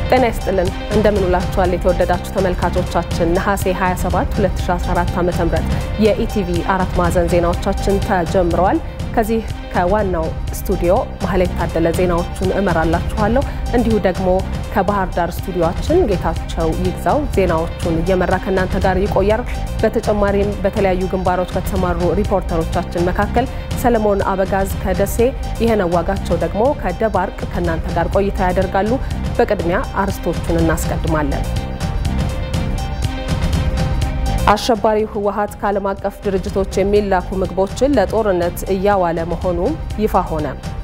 ጤና ይስጥልን እንደምንውላችኋል የተወደዳችሁ ተመልካቾቻችን ነሐሴ 27 2014 ዓ.ም የኢቲቪ አራት ማዕዘን ዜናዎቻችን ተጀምረዋል። ከዚህ ከዋናው ስቱዲዮ ማህሌት ታደለ ዜናዎቹን እመራላችኋለሁ። እንዲሁ ደግሞ ከባህር ዳር ስቱዲዮችን ጌታቸው ይግዛው ዜናዎቹን እየመራ ከእናንተ ጋር ይቆያል። በተጨማሪም በተለያዩ ግንባሮች ከተሰማሩ ሪፖርተሮቻችን መካከል ሰለሞን አበጋዝ ከደሴ፣ ይህነው ዋጋቸው ደግሞ ከደባርቅ ከእናንተ ጋር ቆይታ ያደርጋሉ። በቅድሚያ አርዕስቶቹን እናስቀድማለን። አሸባሪው ህወሓት ከዓለም አቀፍ ድርጅቶች የሚላኩ ምግቦችን ለጦርነት እያዋለ መሆኑ ይፋ ሆነ።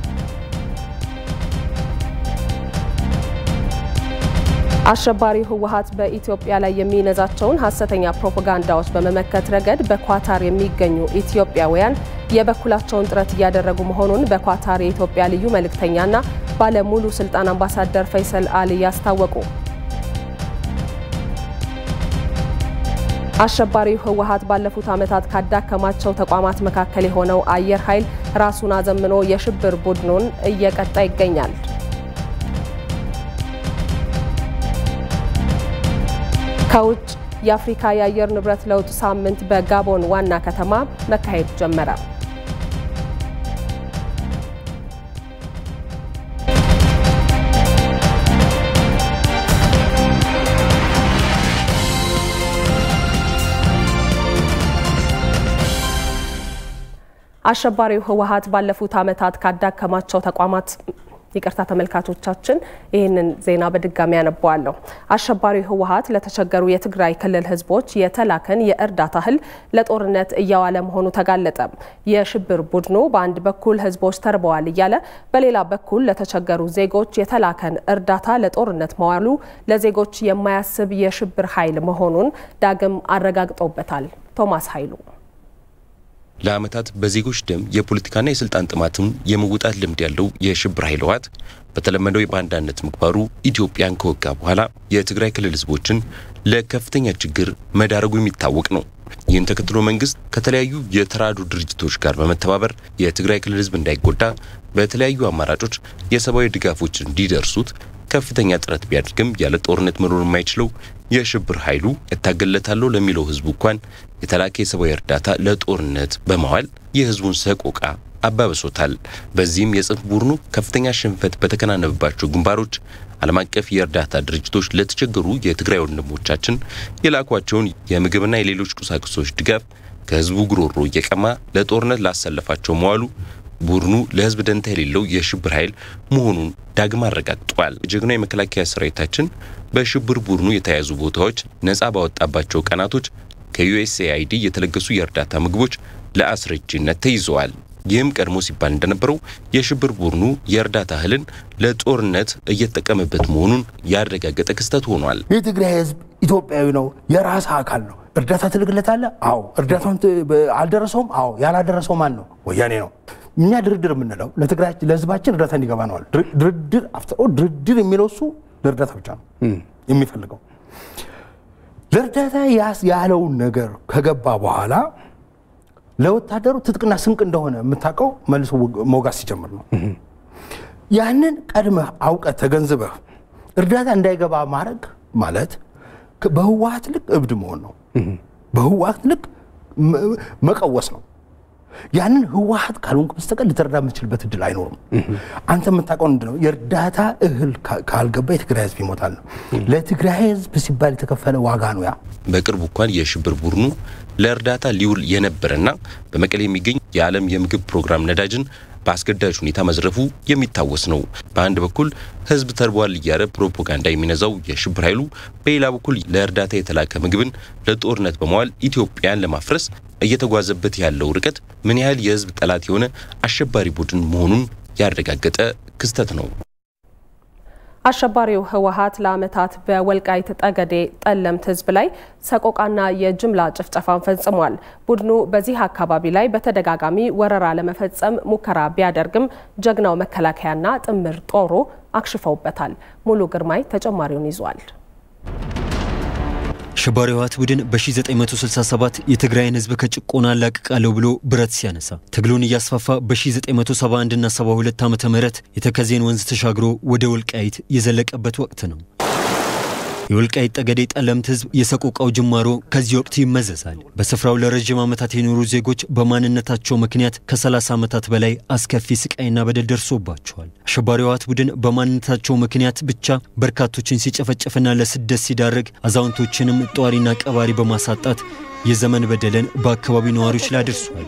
አሸባሪው ህወሓት በኢትዮጵያ ላይ የሚነዛቸውን ሀሰተኛ ፕሮፓጋንዳዎች በመመከት ረገድ በኳታር የሚገኙ ኢትዮጵያውያን የበኩላቸውን ጥረት እያደረጉ መሆኑን በኳታር የኢትዮጵያ ልዩ መልእክተኛና ባለሙሉ ስልጣን አምባሳደር ፈይሰል አሊ ያስታወቁ። አሸባሪው ህወሓት ባለፉት ዓመታት ካዳከማቸው ተቋማት መካከል የሆነው አየር ኃይል ራሱን አዘምኖ የሽብር ቡድኑን እየቀጣ ይገኛል። ከውጭ የአፍሪካ የአየር ንብረት ለውጥ ሳምንት በጋቦን ዋና ከተማ መካሄድ ጀመረ። አሸባሪው ህወሓት ባለፉት ዓመታት ካዳከማቸው ተቋማት ይቅርታ ተመልካቾቻችን፣ ይህንን ዜና በድጋሚ ያነበዋለሁ። አሸባሪው ህወሓት ለተቸገሩ የትግራይ ክልል ህዝቦች የተላከን የእርዳታ እህል ለጦርነት እያዋለ መሆኑ ተጋለጠ። የሽብር ቡድኑ በአንድ በኩል ህዝቦች ተርበዋል እያለ በሌላ በኩል ለተቸገሩ ዜጎች የተላከን እርዳታ ለጦርነት መዋሉ ለዜጎች የማያስብ የሽብር ኃይል መሆኑን ዳግም አረጋግጦበታል። ቶማስ ኃይሉ ለዓመታት በዜጎች ደም የፖለቲካና የስልጣን ጥማትም የመውጣት ልምድ ያለው የሽብር ኃይል ህወሓት በተለመደው የባንዳነት ምግባሩ ኢትዮጵያን ከወጋ በኋላ የትግራይ ክልል ህዝቦችን ለከፍተኛ ችግር መዳረጉ የሚታወቅ ነው። ይህን ተከትሎ መንግስት ከተለያዩ የተራድኦ ድርጅቶች ጋር በመተባበር የትግራይ ክልል ህዝብ እንዳይጎዳ በተለያዩ አማራጮች የሰብአዊ ድጋፎች እንዲደርሱት ከፍተኛ ጥረት ቢያደርግም ያለ ጦርነት መኖር የማይችለው የሽብር ኃይሉ እታገለታለሁ ለሚለው ህዝቡ እንኳን የተላከ የሰብአዊ እርዳታ ለጦርነት በማዋል የህዝቡን ሰቆቃ አባብሶታል። በዚህም የጽንፍ ቡድኑ ከፍተኛ ሽንፈት በተከናነበባቸው ግንባሮች ዓለም አቀፍ የእርዳታ ድርጅቶች ለተቸገሩ የትግራይ ወንድሞቻችን የላኳቸውን የምግብና የሌሎች ቁሳቁሶች ድጋፍ ከህዝቡ ጉሮሮ እየቀማ ለጦርነት ላሰለፋቸው መዋሉ ቡድኑ ለህዝብ ደንታ የሌለው የሽብር ኃይል መሆኑን ዳግም አረጋግጧል። የጀግናው የመከላከያ ሰራዊታችን በሽብር ቡድኑ የተያዙ ቦታዎች ነፃ ባወጣባቸው ቀናቶች ከዩኤስኤአይዲ የተለገሱ የእርዳታ ምግቦች ለአስረጂነት ተይዘዋል። ይህም ቀድሞ ሲባል እንደነበረው የሽብር ቡድኑ የእርዳታ እህልን ለጦርነት እየተጠቀመበት መሆኑን ያረጋገጠ ክስተት ሆኗል። የትግራይ ህዝብ ኢትዮጵያዊ ነው፣ የራስ አካል ነው። እርዳታ ትልክለታለህ? አዎ። እርዳታውን አልደረሰውም? አዎ። ያላደረሰው ማን ነው? ወያኔ ነው። እኛ ድርድር የምንለው ለትግራይ ለህዝባችን እርዳታ እንዲገባ ነዋል። ድርድር ድርድር የሚለው እሱ ለእርዳታ ብቻ ነው የሚፈልገው። ለእርዳታ ያለውን ነገር ከገባ በኋላ ለወታደሩ ትጥቅና ስንቅ እንደሆነ የምታውቀው መልሶ መውጋት ሲጀምር ነው። ያንን ቀድመህ አውቀህ ተገንዝበህ እርዳታ እንዳይገባ ማድረግ ማለት በህወሓት ልክ እብድ መሆን ነው። በህወሓት ልክ መቀወስ ነው። ያንን ህወሓት ካልሆንክ በስተቀር ልትረዳ የምትችልበት እድል አይኖርም። አንተ የምታውቀው ምንድን ነው? የእርዳታ እህል ካልገባ የትግራይ ህዝብ ይሞታል ነው። ለትግራይ ህዝብ ሲባል የተከፈለ ዋጋ ነው ያ። በቅርቡ እንኳን የሽብር ቡድኑ ለእርዳታ ሊውል የነበረና በመቀሌ የሚገኝ የዓለም የምግብ ፕሮግራም ነዳጅን በአስገዳጅ ሁኔታ መዝረፉ የሚታወስ ነው። በአንድ በኩል ህዝብ ተርቧል እያለ ፕሮፓጋንዳ የሚነዛው የሽብር ኃይሉ በሌላ በኩል ለእርዳታ የተላከ ምግብን ለጦርነት በመዋል ኢትዮጵያን ለማፍረስ እየተጓዘበት ያለው ርቀት ምን ያህል የህዝብ ጠላት የሆነ አሸባሪ ቡድን መሆኑን ያረጋገጠ ክስተት ነው። አሸባሪው ህወሓት ለዓመታት በወልቃይት ጠገዴ ጠለምት ህዝብ ላይ ሰቆቃና የጅምላ ጭፍጨፋን ፈጽሟል። ቡድኑ በዚህ አካባቢ ላይ በተደጋጋሚ ወረራ ለመፈጸም ሙከራ ቢያደርግም ጀግናው መከላከያና ጥምር ጦሩ አክሽፈውበታል። ሙሉ ግርማይ ተጨማሪውን ይዟል። አሸባሪው ህወሓት ቡድን በ1967 የትግራይን ህዝብ ከጭቆና አላቅቃለሁ ብሎ ብረት ሲያነሳ ትግሉን እያስፋፋ በ1971 እና 72 ዓ ም የተከዜን ወንዝ ተሻግሮ ወደ ወልቃይት የዘለቀበት ወቅት ነው። የወልቃይት ጠገዴ ጠለምት ሕዝብ የሰቆቃው ጅማሮ ከዚህ ወቅት ይመዘዛል። በስፍራው ለረዥም ዓመታት የኖሩ ዜጎች በማንነታቸው ምክንያት ከ30 ዓመታት በላይ አስከፊ ስቃይና በደል ደርሶባቸዋል። አሸባሪው ህወሓት ቡድን በማንነታቸው ምክንያት ብቻ በርካቶችን ሲጨፈጨፍና ለስደት ሲዳርግ አዛውንቶችንም ጧሪና ቀባሪ በማሳጣት የዘመን በደልን በአካባቢው ነዋሪዎች ላይ አድርሷል።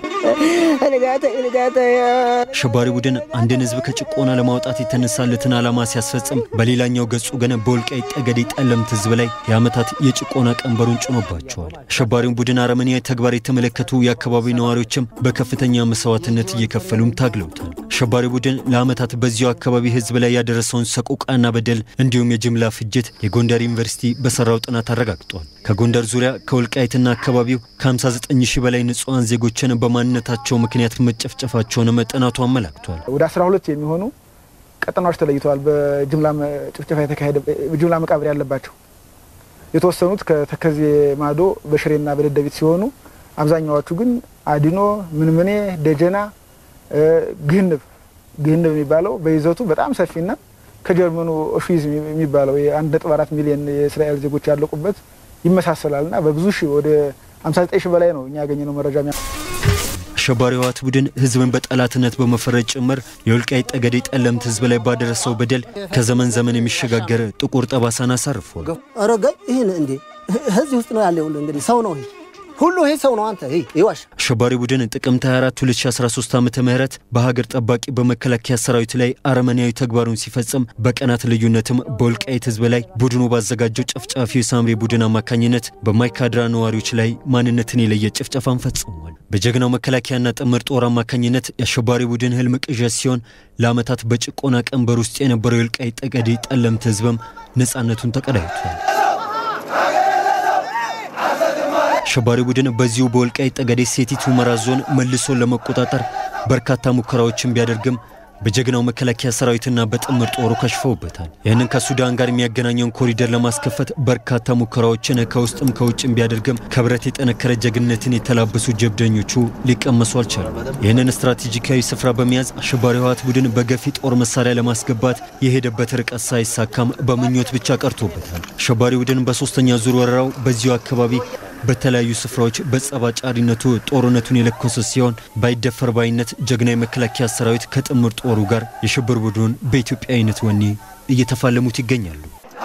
አሸባሪ ቡድን አንድን ህዝብ ከጭቆና ለማውጣት የተነሳለትን ዓላማ ሲያስፈጽም፣ በሌላኛው ገጹ ግን በወልቃይት ጠገዴ ጠለምት ህዝብ ላይ የዓመታት የጭቆና ቀንበሩን ጭኖባቸዋል። አሸባሪውን ቡድን አረመኔያዊ ተግባር የተመለከቱ የአካባቢው ነዋሪዎችም በከፍተኛ መስዋዕትነት እየከፈሉም ታግለውታል። አሸባሪ ቡድን ለዓመታት በዚሁ አካባቢ ህዝብ ላይ ያደረሰውን ሰቆቃና በደል እንዲሁም የጅምላ ፍጅት የጎንደር ዩኒቨርሲቲ በሰራው ጥናት አረጋግጧል። ከጎንደር ዙሪያ ከወልቃይትና አካባቢው ከ59 ሺህ በላይ ንጹሐን ዜጎችን በማንነታቸው ምክንያት መጨፍጨፋቸውንም ጥናቱ አመላክቷል። ወደ 12 የሚሆኑ ቀጠናዎች ተለይተዋል። በጅምላ ጭፍጨፋ የተካሄደ በጅምላ መቃብር ያለባቸው የተወሰኑት ከተከዜ ማዶ በሽሬና በደደቢት ሲሆኑ አብዛኛዎቹ ግን አዲኖ፣ ምንምኔ፣ ደጀና፣ ግህንብ ግህንብ የሚባለው በይዘቱ በጣም ሰፊና ከጀርመኑ ኦሽዊዝ የሚባለው የአንድ ነጥብ አራት ሚሊዮን የእስራኤል ዜጎች ያለቁበት ይመሳሰላልና በብዙ ሺህ ወደ 59 ሺህ በላይ ነው እኛ ያገኘነው መረጃ። አሸባሪው ህወሓት ቡድን ህዝብን በጠላትነት በመፈረጅ ጭምር የወልቃይት ጠገዴ ጠለምት ህዝብ ላይ ባደረሰው በደል ከዘመን ዘመን የሚሸጋገር ጥቁር ጠባሳን አሳርፏል። አረጋ ይህን እንዴ ህዚህ ውስጥ ነው ያለ ሁሉ እንግዲህ ሰው ነው ሁሉ ይሄ ሰው ነው። አንተ ይዋሽ አሸባሪ ቡድን ጥቅምት 24 2013 ዓመተ ምህረት በሀገር ጠባቂ በመከላከያ ሰራዊት ላይ አረመኔያዊ ተግባሩን ሲፈጽም በቀናት ልዩነትም በወልቃይት ህዝብ ላይ ቡድኑ ባዘጋጀው ጨፍጫፊ የሳምሬ ቡድን አማካኝነት በማይካድራ ነዋሪዎች ላይ ማንነትን የለየ ጭፍጨፋን ፈጽሟል። በጀግናው መከላከያና ጥምር ጦር አማካኝነት የአሸባሪ ቡድን ህልም ቅዠት ሲሆን ለዓመታት በጭቆና ቀንበር ውስጥ የነበረው የወልቃይት ጠገዴ ጠለምት ህዝብም ነፃነቱን ተቀዳጅቷል። አሸባሪ ቡድን በዚሁ በወልቃይት ጠገዴ ሰቲት ሁመራ ዞን መልሶ ለመቆጣጠር በርካታ ሙከራዎችን ቢያደርግም በጀግናው መከላከያ ሰራዊትና በጥምር ጦሩ ከሽፈውበታል። ይህንን ከሱዳን ጋር የሚያገናኘውን ኮሪደር ለማስከፈት በርካታ ሙከራዎችን ከውስጥም ከውጭም ቢያደርግም ከብረት የጠነከረ ጀግንነትን የተላበሱ ጀብደኞቹ ሊቀመሱ አልቻሉም። ይህንን ስትራቴጂካዊ ስፍራ በመያዝ አሸባሪ ህወሓት ቡድን በገፊ ጦር መሳሪያ ለማስገባት የሄደበት ርቀት ሳይሳካም በምኞት ብቻ ቀርቶበታል። አሸባሪ ቡድን በሶስተኛ ዙር ወረራው በዚሁ አካባቢ በተለያዩ ስፍራዎች በጸባጫሪነቱ ጦርነቱን የለኮሰ ሲሆን ባይደፈር ባይነት ጀግና የመከላከያ ሰራዊት ከጥምር ጦሩ ጋር የሽብር ቡድኑን በኢትዮጵያዊነት ወኔ እየተፋለሙት ይገኛሉ።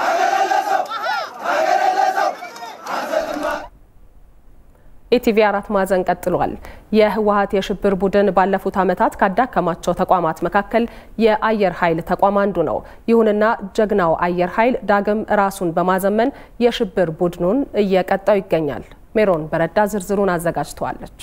ኢቲቪ አራት ማዕዘን ቀጥሏል። የህወሓት የሽብር ቡድን ባለፉት ዓመታት ካዳከማቸው ተቋማት መካከል የአየር ኃይል ተቋም አንዱ ነው። ይሁንና ጀግናው አየር ኃይል ዳግም ራሱን በማዘመን የሽብር ቡድኑን እየቀጣው ይገኛል። ሜሮን በረዳ ዝርዝሩን አዘጋጅተዋለች።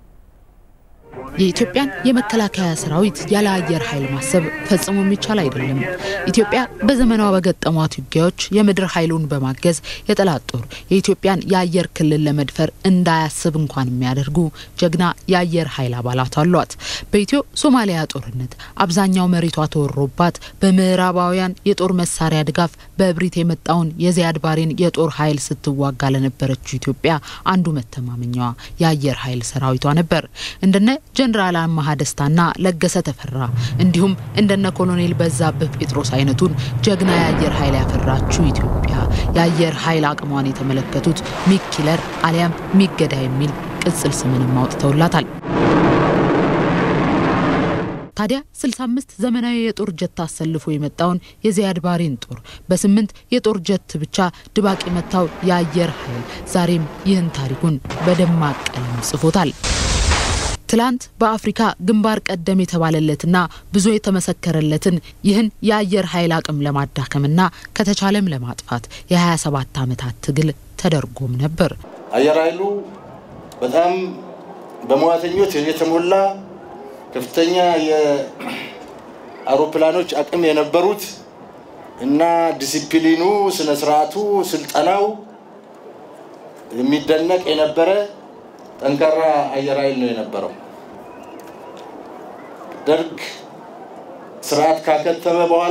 የኢትዮጵያን የመከላከያ ሰራዊት ያለ አየር ኃይል ማሰብ ፈጽሞ የሚቻል አይደለም። ኢትዮጵያ በዘመኗ በገጠሟት ውጊያዎች የምድር ኃይሉን በማገዝ የጠላት ጦር የኢትዮጵያን የአየር ክልል ለመድፈር እንዳያስብ እንኳን የሚያደርጉ ጀግና የአየር ኃይል አባላት አሏት። በኢትዮ ሶማሊያ ጦርነት አብዛኛው መሬቷ ተወሮባት በምዕራባውያን የጦር መሳሪያ ድጋፍ በእብሪት የመጣውን የዚያድ ባሬን የጦር ኃይል ስትዋጋ ለነበረችው ኢትዮጵያ አንዱ መተማመኛዋ የአየር ኃይል ሰራዊቷ ነበር። እንደነ ጀነራል አማሃ ደስታና ለገሰ ተፈራ እንዲሁም እንደነ ኮሎኔል በዛብህ ጴጥሮስ አይነቱን ጀግና የአየር ኃይል ያፈራችው ኢትዮጵያ የአየር ኃይል አቅሟን የተመለከቱት ሚግ ኪለር አሊያም ሚገዳ የሚል ቅጽል ስምንም አውጥተውላታል። ታዲያ 65 ዘመናዊ የጦር ጀት አሰልፎ የመጣውን የዚያድ ባሬን ጦር በስምንት የጦር ጀት ብቻ ድባቅ የመታው የአየር ኃይል ዛሬም ይህን ታሪኩን በደማቅ ቀለም ጽፎታል። ትላንት በአፍሪካ ግንባር ቀደም የተባለለትና ብዙ የተመሰከረለትን ይህን የአየር ኃይል አቅም ለማዳከምና ከተቻለም ለማጥፋት የ27 ዓመታት ትግል ተደርጎም ነበር። አየር ኃይሉ በጣም በሙያተኞች የተሞላ ከፍተኛ የአውሮፕላኖች አቅም የነበሩት እና ዲሲፕሊኑ፣ ስነ ስርዓቱ፣ ስልጠናው የሚደነቅ የነበረ ጠንካራ አየር ኃይል ነው የነበረው። ደርግ ስርዓት ካከተመ በኋላ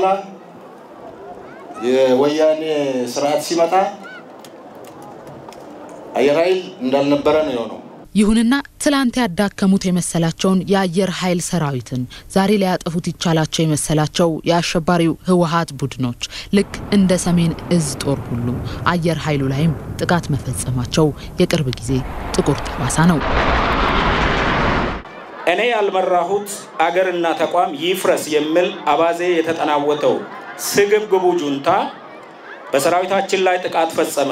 የወያኔ ስርዓት ሲመጣ አየር ኃይል እንዳልነበረ ነው የሆነው። ይሁንና ትላንት ያዳከሙት የመሰላቸውን የአየር ኃይል ሰራዊትን ዛሬ ሊያጠፉት ይቻላቸው የመሰላቸው የአሸባሪው ህወሀት ቡድኖች ልክ እንደ ሰሜን እዝ ጦር ሁሉ አየር ኃይሉ ላይም ጥቃት መፈጸማቸው የቅርብ ጊዜ ጥቁር ጠባሳ ነው። እኔ ያልመራሁት አገርና ተቋም ይፍረስ የሚል አባዜ የተጠናወተው ስግብግቡ ጁንታ በሰራዊታችን ላይ ጥቃት ፈጸመ።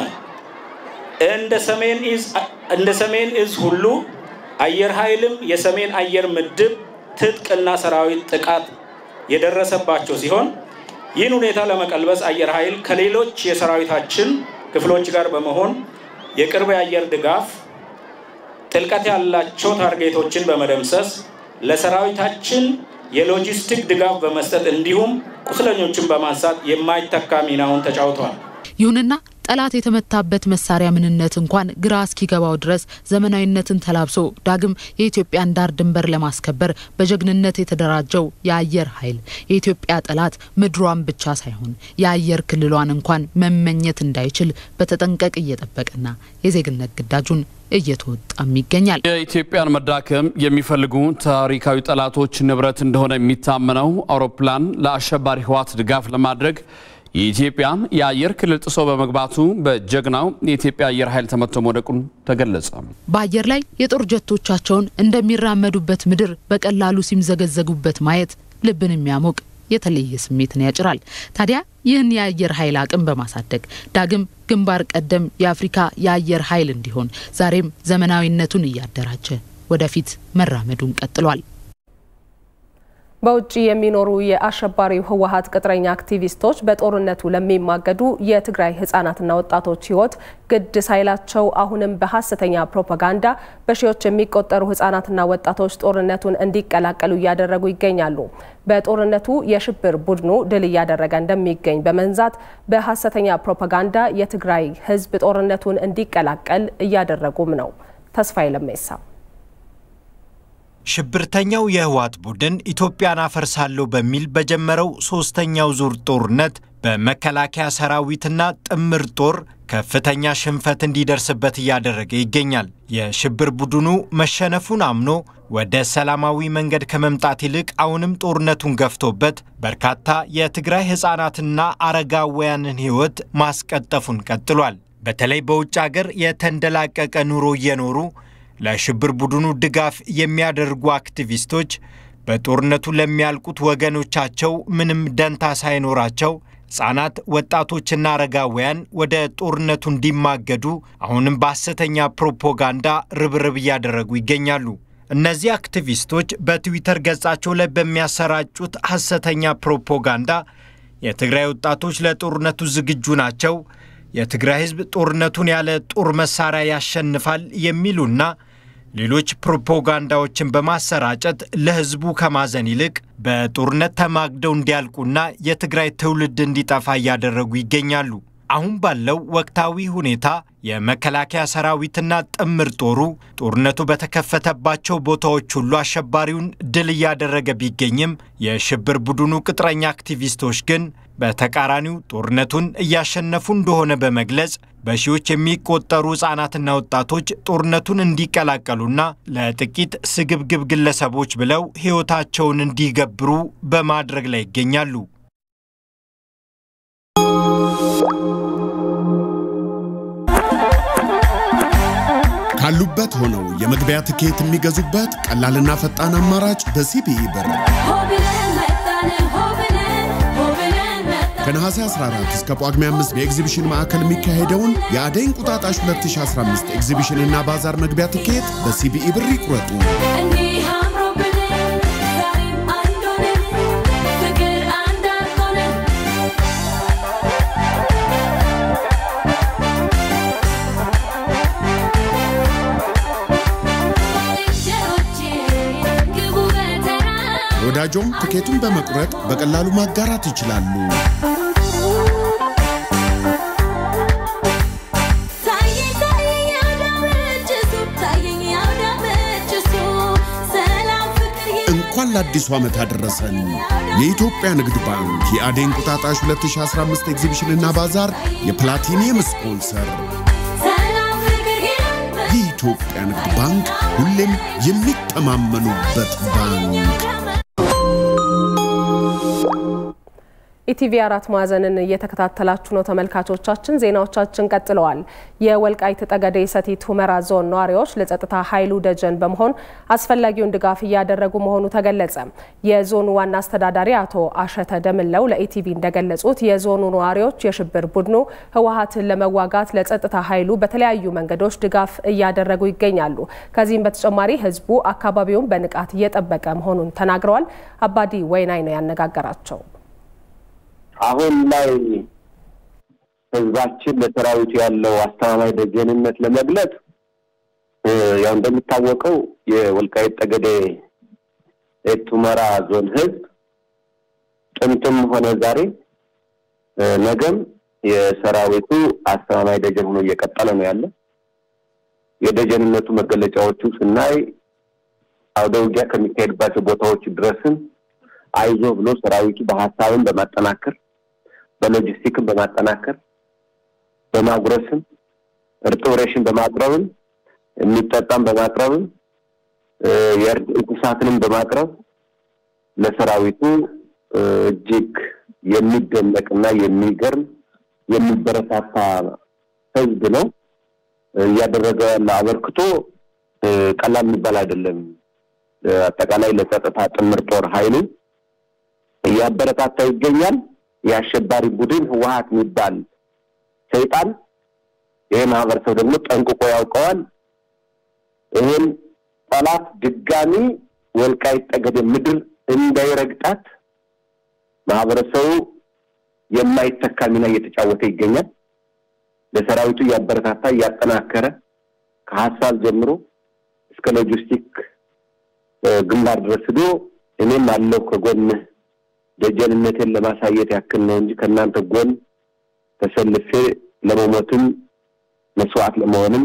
እንደ ሰሜን እዝ ሁሉ አየር ኃይልም የሰሜን አየር ምድብ ትጥቅና ሰራዊት ጥቃት የደረሰባቸው ሲሆን ይህን ሁኔታ ለመቀልበስ አየር ኃይል ከሌሎች የሰራዊታችን ክፍሎች ጋር በመሆን የቅርብ የአየር ድጋፍ ጥልቀት ያላቸው ታርጌቶችን በመደምሰስ ለሰራዊታችን የሎጂስቲክ ድጋፍ በመስጠት እንዲሁም ቁስለኞችን በማንሳት የማይተካ ሚናውን ተጫውተዋል። ይሁንና ጠላት የተመታበት መሳሪያ ምንነት እንኳን ግራ እስኪገባው ድረስ ዘመናዊነትን ተላብሶ ዳግም የኢትዮጵያን ዳር ድንበር ለማስከበር በጀግንነት የተደራጀው የአየር ኃይል የኢትዮጵያ ጠላት ምድሯን ብቻ ሳይሆን የአየር ክልሏን እንኳን መመኘት እንዳይችል በተጠንቀቅ እየጠበቀና የዜግነት ግዳጁን እየተወጣም ይገኛል። የኢትዮጵያን መዳከም የሚፈልጉ ታሪካዊ ጠላቶች ንብረት እንደሆነ የሚታመነው አውሮፕላን ለአሸባሪ ህወሓት ድጋፍ ለማድረግ የኢትዮጵያን የአየር ክልል ጥሶ በመግባቱ በጀግናው የኢትዮጵያ አየር ኃይል ተመቶ መውደቁን ተገለጸ። በአየር ላይ የጦር ጀቶቻቸውን እንደሚራመዱበት ምድር በቀላሉ ሲምዘገዘጉበት ማየት ልብን የሚያሞቅ የተለየ ስሜትን ያጭራል። ታዲያ ይህን የአየር ኃይል አቅም በማሳደግ ዳግም ግንባር ቀደም የአፍሪካ የአየር ኃይል እንዲሆን ዛሬም ዘመናዊነቱን እያደራጀ ወደፊት መራመዱን ቀጥሏል። በውጭ የሚኖሩ የአሸባሪው ህወሀት ቅጥረኛ አክቲቪስቶች በጦርነቱ ለሚማገዱ የትግራይ ህጻናትና ወጣቶች ህይወት ግድ ሳይላቸው አሁንም በሀሰተኛ ፕሮፓጋንዳ በሺዎች የሚቆጠሩ ህጻናትና ወጣቶች ጦርነቱን እንዲቀላቀሉ እያደረጉ ይገኛሉ። በጦርነቱ የሽብር ቡድኑ ድል እያደረገ እንደሚገኝ በመንዛት በሀሰተኛ ፕሮፓጋንዳ የትግራይ ህዝብ ጦርነቱን እንዲቀላቀል እያደረጉም ነው። ተስፋዬ ለሜሳ ሽብርተኛው የህወሓት ቡድን ኢትዮጵያን አፈርሳለሁ በሚል በጀመረው ሶስተኛው ዙር ጦርነት በመከላከያ ሰራዊትና ጥምር ጦር ከፍተኛ ሽንፈት እንዲደርስበት እያደረገ ይገኛል። የሽብር ቡድኑ መሸነፉን አምኖ ወደ ሰላማዊ መንገድ ከመምጣት ይልቅ አሁንም ጦርነቱን ገፍቶበት በርካታ የትግራይ ሕፃናትና አረጋውያንን ሕይወት ማስቀጠፉን ቀጥሏል። በተለይ በውጭ አገር የተንደላቀቀ ኑሮ እየኖሩ ለሽብር ቡድኑ ድጋፍ የሚያደርጉ አክቲቪስቶች በጦርነቱ ለሚያልቁት ወገኖቻቸው ምንም ደንታ ሳይኖራቸው ሕፃናት፣ ወጣቶችና አረጋውያን ወደ ጦርነቱ እንዲማገዱ አሁንም በሐሰተኛ ፕሮፓጋንዳ ርብርብ እያደረጉ ይገኛሉ። እነዚህ አክቲቪስቶች በትዊተር ገጻቸው ላይ በሚያሰራጩት ሐሰተኛ ፕሮፓጋንዳ የትግራይ ወጣቶች ለጦርነቱ ዝግጁ ናቸው፣ የትግራይ ሕዝብ ጦርነቱን ያለ ጦር መሳሪያ ያሸንፋል የሚሉና ሌሎች ፕሮፓጋንዳዎችን በማሰራጨት ለሕዝቡ ከማዘን ይልቅ በጦርነት ተማግደው እንዲያልቁና የትግራይ ትውልድ እንዲጠፋ እያደረጉ ይገኛሉ። አሁን ባለው ወቅታዊ ሁኔታ የመከላከያ ሰራዊትና ጥምር ጦሩ ጦርነቱ በተከፈተባቸው ቦታዎች ሁሉ አሸባሪውን ድል እያደረገ ቢገኝም የሽብር ቡድኑ ቅጥረኛ አክቲቪስቶች ግን በተቃራኒው ጦርነቱን እያሸነፉ እንደሆነ በመግለጽ በሺዎች የሚቆጠሩ ሕፃናትና ወጣቶች ጦርነቱን እንዲቀላቀሉና ለጥቂት ስግብግብ ግለሰቦች ብለው ሕይወታቸውን እንዲገብሩ በማድረግ ላይ ይገኛሉ። ካሉበት ሆነው የመግቢያ ትኬት የሚገዙበት ቀላልና ፈጣን አማራጭ በሲቢኢ ብር ከነሐሴ 14 እስከ ጳጉሜ 5 በኤግዚቢሽን ማዕከል የሚካሄደውን የአደይ እንቁጣጣሽ 2015 ኤግዚቢሽንና ባዛር መግቢያ ትኬት በሲቢኢ ብር ይቁረጡ። ወዳጆም ትኬቱን በመቁረጥ በቀላሉ ማጋራት ይችላሉ። እንኳን ለአዲሱ ዓመት አደረሰን። የኢትዮጵያ ንግድ ባንክ የአደይ እንቁጣጣሽ 2015 ኤግዚቢሽንና ባዛር የፕላቲኒየም ስፖንሰር የኢትዮጵያ ንግድ ባንክ ሁሌም የሚተማመኑበት ባንክ። ኢቲቪ አራት ማዕዘንን እየተከታተላችሁ ነው ተመልካቾቻችን። ዜናዎቻችን ቀጥለዋል። የወልቃይት ጠገዴ ሰቲት ሁመራ ዞን ነዋሪዎች ለጸጥታ ኃይሉ ደጀን በመሆን አስፈላጊውን ድጋፍ እያደረጉ መሆኑ ተገለጸ። የዞኑ ዋና አስተዳዳሪ አቶ አሸተ ደምለው ለኢቲቪ እንደገለጹት የዞኑ ነዋሪዎች የሽብር ቡድኑ ህወሀትን ለመዋጋት ለጸጥታ ኃይሉ በተለያዩ መንገዶች ድጋፍ እያደረጉ ይገኛሉ። ከዚህም በተጨማሪ ህዝቡ አካባቢውን በንቃት እየጠበቀ መሆኑን ተናግረዋል። አባዲ ወይናይ ነው ያነጋገራቸው። አሁን ላይ ህዝባችን ለሰራዊቱ ያለው አስተማማኝ ደጀንነት ለመግለጽ ያው እንደሚታወቀው የወልቃይት ጠገዴ ሰቲት ሁመራ ዞን ህዝብ ጥንትም ሆነ ዛሬ ነገም የሰራዊቱ አስተማማኝ ደጀን ሆኖ እየቀጠለ ነው ያለ። የደጀንነቱ መገለጫዎቹ ስናይ አውደ ውጊያ ከሚካሄድባቸው ቦታዎች ድረስም አይዞ ብሎ ሰራዊቱ በሀሳብን በማጠናከር በሎጂስቲክን በማጠናከር በማጉረስም እርጥብ ሬሽን በማቅረብም የሚጠጣም በማቅረብም እንስሳትንም በማቅረብ ለሰራዊቱ እጅግ የሚደነቅና የሚገርም የሚበረታታ ህዝብ ነው። እያደረገ ያለ አበርክቶ ቀላል የሚባል አይደለም። አጠቃላይ ለጸጥታ ጥምር ጦር ኃይሉ እያበረታታ ይገኛል። የአሸባሪ ቡድን ህወሀት የሚባል ሰይጣን ይሄ ማህበረሰብ ደግሞ ጠንቅቆ ያውቀዋል። ይህን ጠላት ድጋሚ ወልቃይት ጠገዴ ምድር እንዳይረግጣት ማህበረሰቡ የማይተካ ሚና እየተጫወተ ይገኛል። ለሰራዊቱ እያበረታታ እያጠናከረ ከሀሳብ ጀምሮ እስከ ሎጂስቲክ ግንባር ድረስ ሂዶ እኔም አለው ከጎንህ ደጀንነቴን ለማሳየት ያክል ነው እንጂ ከእናንተ ጎን ተሰልፌ ለመሞትም መስዋዕት ለመሆንም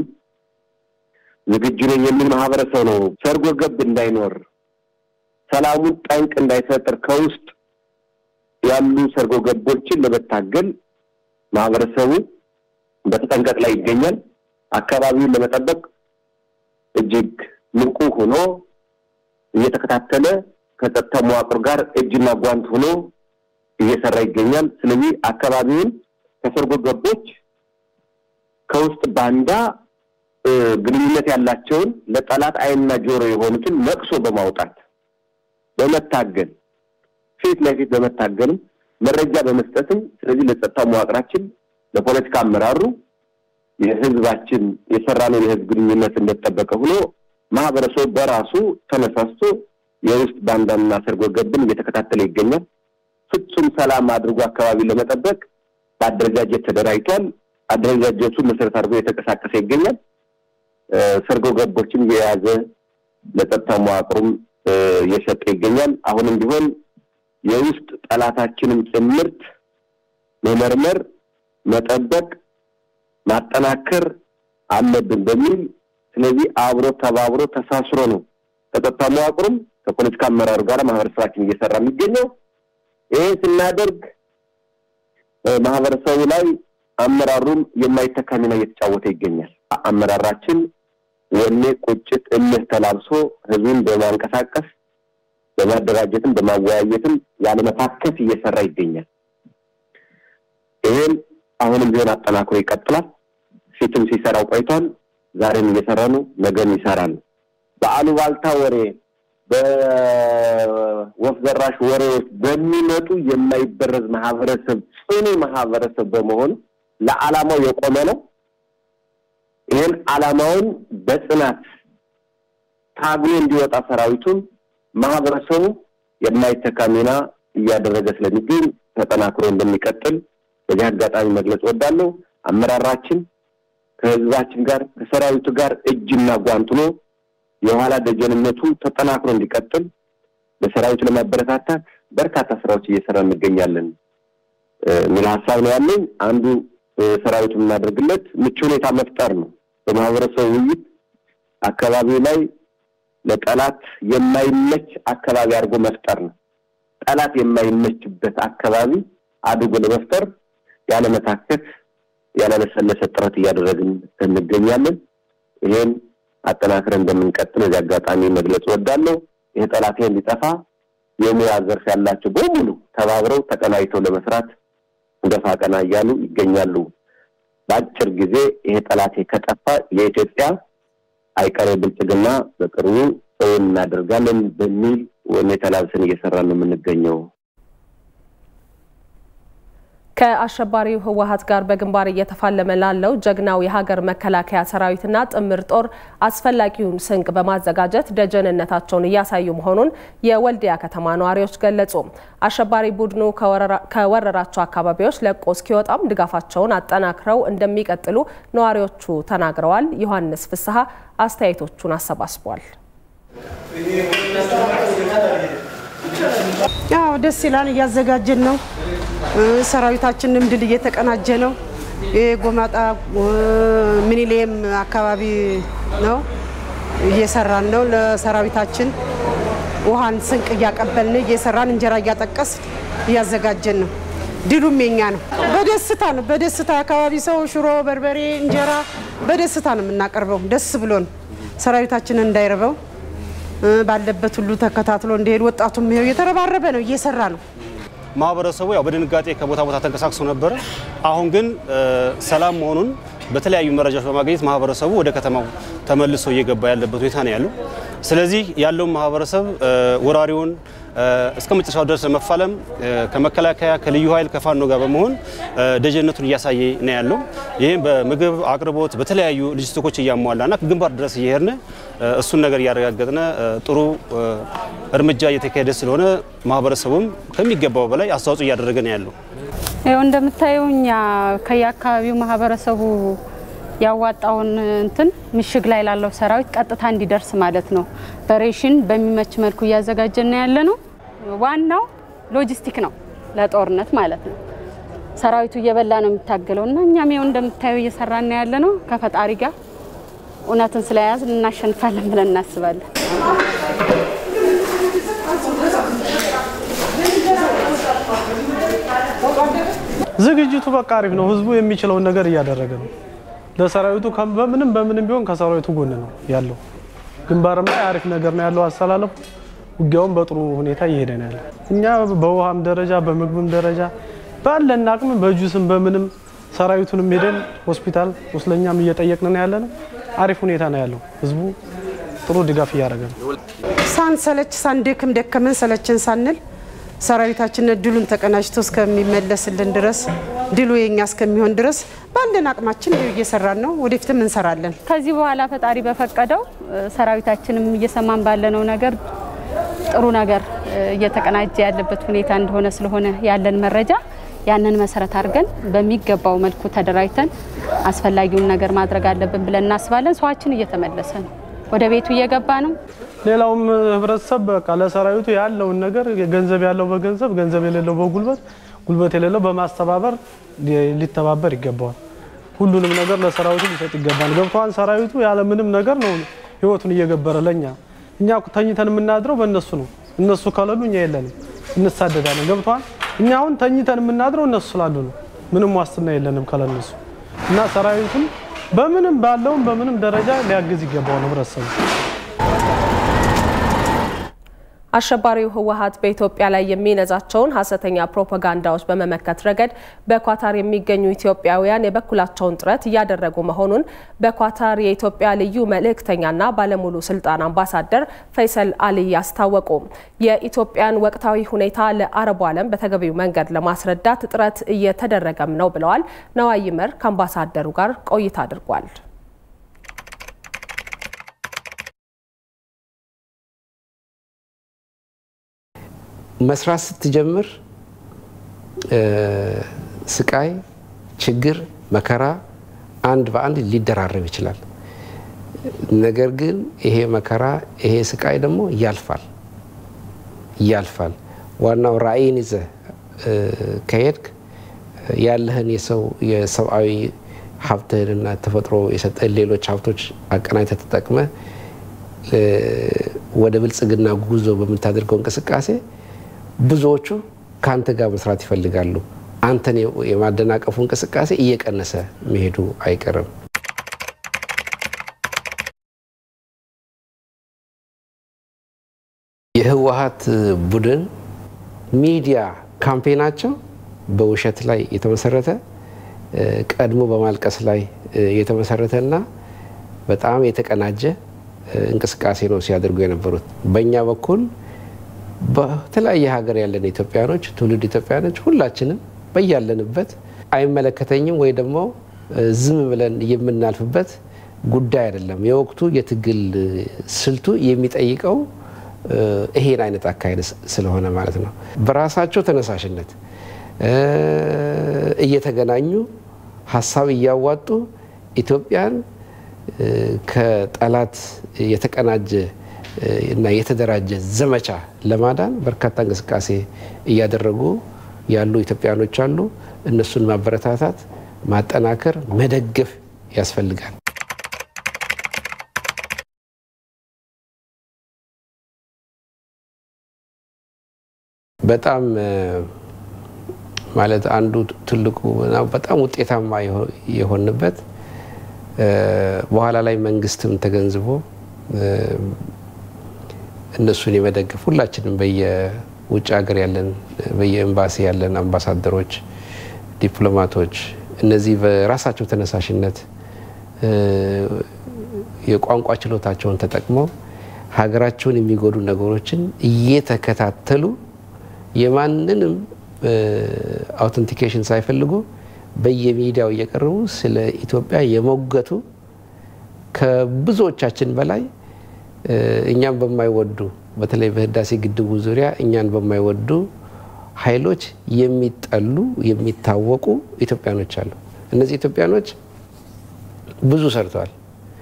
ዝግጁ ነኝ የሚል ማህበረሰብ ነው። ሰርጎ ገብ እንዳይኖር፣ ሰላሙን ጠንቅ እንዳይፈጥር ከውስጥ ያሉ ሰርጎ ገቦችን ለመታገል ማህበረሰቡ በተጠንቀቅ ላይ ይገኛል። አካባቢውን ለመጠበቅ እጅግ ንቁ ሆኖ እየተከታተለ ከጸጥታ መዋቅር ጋር እጅና ጓንት ሆኖ እየሰራ ይገኛል። ስለዚህ አካባቢውን ከሰርጎ ገቦች ከውስጥ ባንዳ ግንኙነት ያላቸውን ለጠላት ዓይንና ጆሮ የሆኑትን ነቅሶ በማውጣት በመታገል ፊት ለፊት በመታገልም መረጃ በመስጠትም ስለዚህ ለጸጥታ መዋቅራችን ለፖለቲካ አመራሩ የህዝባችን የሰራነው የህዝብ ግንኙነት እንደተጠበቀ ሆኖ ማህበረሰቡ በራሱ ተነሳስቶ የውስጥ ባንዳና ሰርጎ ገብን እየተከታተለ ይገኛል። ፍጹም ሰላም አድርጎ አካባቢ ለመጠበቅ በአደረጃጀት ተደራጅቷል። አደረጃጀቱ መሰረት አድርጎ የተንቀሳቀሰ ይገኛል። ሰርጎ ገቦችን የያዘ ለጸጥታ መዋቅሩም እየሰጠ ይገኛል። አሁንም ቢሆን የውስጥ ጠላታችንም ጭምርት መመርመር፣ መጠበቅ፣ ማጠናከር አለብን በሚል ስለዚህ አብሮ ተባብሮ ተሳስሮ ነው ከጸጥታ መዋቅሩም ከፖለቲካ አመራሩ ጋር ማህበረሰባችን እየሰራ የሚገኘው። ይሄ ስናደርግ ማህበረሰቡ ላይ አመራሩም የማይተካ ሚና እየተጫወተ ይገኛል። አመራራችን ወኔ፣ ቁጭት፣ እልህ ተላብሶ ህዝቡን በማንቀሳቀስ በማደራጀትም በማወያየትም ያለመታከት እየሰራ ይገኛል። ይሄን አሁንም ቢሆን አጠናክሮ ይቀጥላል። ፊትም ሲሰራው ቆይቷል። ዛሬም እየሰራ ነው። ነገም ይሰራል። በአሉባልታ ወሬ በወፍ ዘራሽ ወሬዎች በሚመጡ የማይበረዝ ማህበረሰብ ጽኑ ማህበረሰብ በመሆን ለዓላማው የቆመ ነው። ይህን ዓላማውን በጽናት ታግሎ እንዲወጣ ሰራዊቱም ማህበረሰቡ የማይተካ ሚና እያደረገ ስለሚገኝ ተጠናክሮ እንደሚቀጥል በዚህ አጋጣሚ መግለጽ ወዳለሁ። አመራራችን ከህዝባችን ጋር ከሰራዊቱ ጋር እጅና ጓንት ሆኖ የኋላ ደጀንነቱ ተጠናክሮ እንዲቀጥል በሰራዊቱ ለማበረታታት በርካታ ስራዎች እየሰራ እንገኛለን የሚል ሀሳብ ነው ያለኝ። አንዱ ሰራዊቱ የምናደርግለት ምቹ ሁኔታ መፍጠር ነው። በማህበረሰቡ ውይይት አካባቢው ላይ ለጠላት የማይመች አካባቢ አድርጎ መፍጠር ነው። ጠላት የማይመችበት አካባቢ አድርጎ ለመፍጠር ያለመታከት ያላለሰለሰ ጥረት እያደረግን እንገኛለን። ይሄን አጠናክረን እንደምንቀጥል እዚህ አጋጣሚ መግለጽ እወዳለሁ። ይህ ጠላቴ እንዲጠፋ የሙያ ዘርፍ ያላቸው በሙሉ ተባብረው ተቀናጅተው ለመስራት ገፋ ቀና እያሉ ይገኛሉ። በአጭር ጊዜ ይሄ ጠላቴ ከጠፋ የኢትዮጵያ አይቀሬ ብልጽግና በቅርቡ እውን እናደርጋለን በሚል ሁኔታ ላብሰን እየሰራን ነው የምንገኘው። ከአሸባሪው ህወሀት ጋር በግንባር እየተፋለመ ላለው ጀግናው የሀገር መከላከያ ሰራዊትና ጥምር ጦር አስፈላጊውን ስንቅ በማዘጋጀት ደጀንነታቸውን እያሳዩ መሆኑን የወልዲያ ከተማ ነዋሪዎች ገለጹ። አሸባሪ ቡድኑ ከወረራቸው አካባቢዎች ለቆ እስኪወጣም ድጋፋቸውን አጠናክረው እንደሚቀጥሉ ነዋሪዎቹ ተናግረዋል። ዮሐንስ ፍስሐ አስተያየቶቹን አሰባስቧል። ያው ደስ ይላል። እያዘጋጀን ነው። ሰራዊታችንም ድል እየተቀናጀ ነው። የጎማጣ ሚኒሌም አካባቢ ነው እየሰራን ነው። ለሰራዊታችን ውሃን ስንቅ እያቀበልን እየሰራን እንጀራ እያጠቀስ እያዘጋጀን ነው። ድሉም የኛ ነው። በደስታ ነው። በደስታ የአካባቢ ሰው ሽሮ፣ በርበሬ፣ እንጀራ በደስታ ነው የምናቀርበው። ደስ ብሎን ሰራዊታችንን እንዳይርበው ባለበት ሁሉ ተከታትሎ እንዲሄድ ወጣቱም ይሄው እየተረባረበ ነው፣ እየሰራ ነው። ማህበረሰቡ ያው በድንጋጤ ከቦታ ቦታ ተንቀሳቅሶ ነበረ። አሁን ግን ሰላም መሆኑን በተለያዩ መረጃዎች በማግኘት ማህበረሰቡ ወደ ከተማው ተመልሶ እየገባ ያለበት ሁኔታ ነው ያለው። ስለዚህ ያለውን ማህበረሰብ ወራሪውን እስከ መጨረሻው ድረስ ለመፋለም ከመከላከያ ከልዩ ኃይል ከፋኖ ጋር በመሆን ደጀነቱን እያሳየ ነው ያለው። ይህም በምግብ አቅርቦት በተለያዩ ሎጂስቲኮች እያሟላና ግንባር ድረስ እየሄድን እሱን ነገር እያረጋገጥን ጥሩ እርምጃ እየተካሄደ ስለሆነ ማህበረሰቡም ከሚገባው በላይ አስተዋጽኦ እያደረገ ነው ያለው። ይኸው እንደምታየው እኛ ከየአካባቢው ማህበረሰቡ ያዋጣውን እንትን ምሽግ ላይ ላለው ሰራዊት ቀጥታ እንዲደርስ ማለት ነው። በሬሽን በሚመች መልኩ እያዘጋጀን ያለ ነው። ዋናው ሎጂስቲክ ነው ለጦርነት ማለት ነው። ሰራዊቱ እየበላ ነው የሚታገለው እና እኛም ይኸው እንደምታየው እየሰራን ያለ ነው። ከፈጣሪ ጋር እውነትን ስለያዝ እናሸንፋለን ብለን እናስባለን። ዝግጅቱ በቃ አሪፍ ነው። ህዝቡ የሚችለውን ነገር እያደረገ ነው። ለሰራዊቱ በምንም በምንም ቢሆን ከሰራዊቱ ጎን ነው ያለው። ግንባርም ላይ አሪፍ ነገር ነው ያለው አሰላለፉ። ውጊያውም በጥሩ ሁኔታ እየሄደ ነው ያለው። እኛ በውሃም ደረጃ በምግብም ደረጃ ባለን አቅም በጁስም በምንም ሰራዊቱንም ሄደን ሆስፒታል ቁስለኛም እየጠየቅን ነው ያለ ነው። አሪፍ ሁኔታ ነው ያለው። ህዝቡ ጥሩ ድጋፍ እያደረገ ነው። ሳንሰለች ሳንደክም ደከመን ሰለችን ሳንል ሰራዊታችን ድሉን ተቀናጅቶ እስከሚመለስልን ድረስ ድሉ የኛ እስከሚሆን ድረስ ባለን አቅማችን እየሰራን ነው። ወደፊትም እንሰራለን። ከዚህ በኋላ ፈጣሪ በፈቀደው ሰራዊታችንም እየሰማን ባለነው ነገር ጥሩ ነገር እየተቀናጀ ያለበት ሁኔታ እንደሆነ ስለሆነ ያለን መረጃ ያንን መሰረት አድርገን በሚገባው መልኩ ተደራጅተን አስፈላጊውን ነገር ማድረግ አለብን ብለን እናስባለን። ሰዋችን እየተመለሰ ነው፣ ወደ ቤቱ እየገባ ነው። ሌላውም ህብረተሰብ በቃ ለሰራዊቱ ያለውን ነገር ገንዘብ ያለው በገንዘብ ገንዘብ የሌለው በጉልበት ጉልበት የሌለው በማስተባበር ሊተባበር ይገባዋል። ሁሉንም ነገር ለሰራዊቱ ሊሰጥ ይገባል። ገብተዋን ሰራዊቱ ያለ ምንም ነገር ነው ህይወቱን እየገበረ ለኛ እኛ ተኝተን የምናድረው በእነሱ ነው። እነሱ ከሌሉ እኛ የለንም፣ እንሳደዳለን። ገብተዋል እኛ አሁን ተኝተን የምናድረው እነሱ ስላሉ ነው። ምንም ዋስትና የለንም ከለነሱ እና ሰራዊቱን በምንም ባለውም በምንም ደረጃ ሊያግዝ ይገባዋል ህብረተሰቡ። አሸባሪው ህወሀት በኢትዮጵያ ላይ የሚነዛቸውን ሀሰተኛ ፕሮፓጋንዳዎች በመመከት ረገድ በኳታር የሚገኙ ኢትዮጵያውያን የበኩላቸውን ጥረት እያደረጉ መሆኑን በኳታር የኢትዮጵያ ልዩ መልእክተኛና ባለሙሉ ስልጣን አምባሳደር ፈይሰል አልይ አስታወቁ። የኢትዮጵያን ወቅታዊ ሁኔታ ለአረቡ ዓለም በተገቢው መንገድ ለማስረዳት ጥረት እየተደረገም ነው ብለዋል። ነዋይ ይመር ከአምባሳደሩ ጋር ቆይታ አድርጓል። መስራት ስትጀምር ስቃይ፣ ችግር፣ መከራ አንድ በአንድ ሊደራረብ ይችላል። ነገር ግን ይሄ መከራ ይሄ ስቃይ ደግሞ ያልፋል ያልፋል። ዋናው ራዕይን ይዘህ ከሄድክ ያለህን የሰው የሰብአዊ ሀብትህንና ተፈጥሮ የሰጠህን ሌሎች ሀብቶች አቀናጅተህ ተጠቅመህ ወደ ብልጽግና ጉዞ በምታደርገው እንቅስቃሴ ብዙዎቹ ከአንተ ጋር መስራት ይፈልጋሉ። አንተን የማደናቀፉ እንቅስቃሴ እየቀነሰ መሄዱ አይቀርም። የህወሀት ቡድን ሚዲያ ካምፔናቸው በውሸት ላይ የተመሰረተ ቀድሞ በማልቀስ ላይ የተመሰረተና በጣም የተቀናጀ እንቅስቃሴ ነው ሲያደርጉ የነበሩት። በእኛ በኩል በተለያየ ሀገር ያለን ኢትዮጵያኖች፣ ትውልድ ኢትዮጵያኖች ሁላችንም በያለንበት አይመለከተኝም ወይ ደግሞ ዝም ብለን የምናልፍበት ጉዳይ አይደለም። የወቅቱ የትግል ስልቱ የሚጠይቀው ይሄን አይነት አካሄድ ስለሆነ ማለት ነው። በራሳቸው ተነሳሽነት እየተገናኙ ሀሳብ እያዋጡ ኢትዮጵያን ከጠላት የተቀናጀ እና የተደራጀ ዘመቻ ለማዳን በርካታ እንቅስቃሴ እያደረጉ ያሉ ኢትዮጵያኖች አሉ። እነሱን ማበረታታት፣ ማጠናከር፣ መደገፍ ያስፈልጋል። በጣም ማለት አንዱ ትልቁ በጣም ውጤታማ የሆንበት በኋላ ላይ መንግስትም ተገንዝቦ እነሱን የመደገፍ ሁላችንም በየውጭ ሀገር ያለን በየኤምባሲ ያለን አምባሳደሮች፣ ዲፕሎማቶች እነዚህ በራሳቸው ተነሳሽነት የቋንቋ ችሎታቸውን ተጠቅመው ሀገራቸውን የሚጎዱ ነገሮችን እየተከታተሉ የማንንም አውተንቲኬሽን ሳይፈልጉ በየሚዲያው እየቀረቡ ስለ ኢትዮጵያ የሞገቱ ከብዙዎቻችን በላይ እኛን በማይወዱ በተለይ በህዳሴ ግድቡ ዙሪያ እኛን በማይወዱ ኃይሎች የሚጠሉ የሚታወቁ ኢትዮጵያኖች አሉ። እነዚህ ኢትዮጵያኖች ብዙ ሰርተዋል።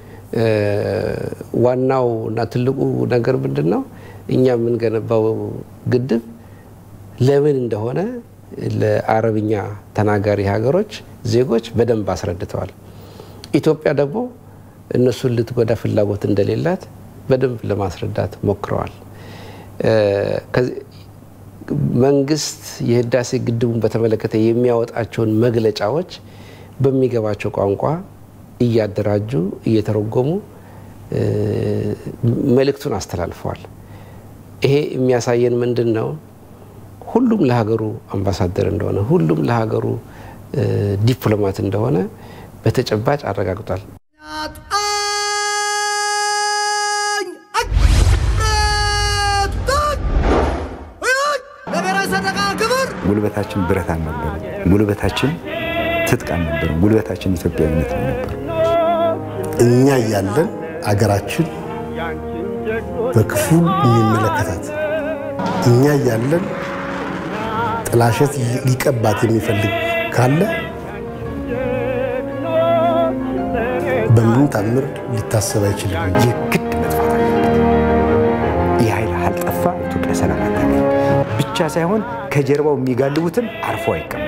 ዋናው እና ትልቁ ነገር ምንድን ነው? እኛ የምንገነባው ግድብ ለምን እንደሆነ ለአረብኛ ተናጋሪ ሀገሮች ዜጎች በደንብ አስረድተዋል። ኢትዮጵያ ደግሞ እነሱን ልትጎዳ ፍላጎት እንደሌላት በደንብ ለማስረዳት ሞክረዋል። መንግስት የህዳሴ ግድቡን በተመለከተ የሚያወጣቸውን መግለጫዎች በሚገባቸው ቋንቋ እያደራጁ እየተረጎሙ መልእክቱን አስተላልፈዋል። ይሄ የሚያሳየን ምንድን ነው? ሁሉም ለሀገሩ አምባሳደር እንደሆነ፣ ሁሉም ለሀገሩ ዲፕሎማት እንደሆነ በተጨባጭ አረጋግጧል። ጉልበታችን ብረት አልነበረም። ጉልበታችን ትጥቅ አልነበረም። ጉልበታችን ኢትዮጵያዊነት ነው ነበር። እኛ እያለን አገራችን በክፉ የሚመለከታት እኛ እያለን ጥላሸት ሊቀባት የሚፈልግ ካለ በምንም ታምር ሊታሰብ አይችልም። የግድ መጥፋት አለበት። ይህ ኃይል አልጠፋ ኢትዮጵያ ሰላም አታገኝ ብቻ ሳይሆን ከጀርባው የሚጋልቡትም አርፎ አይቀመጡ።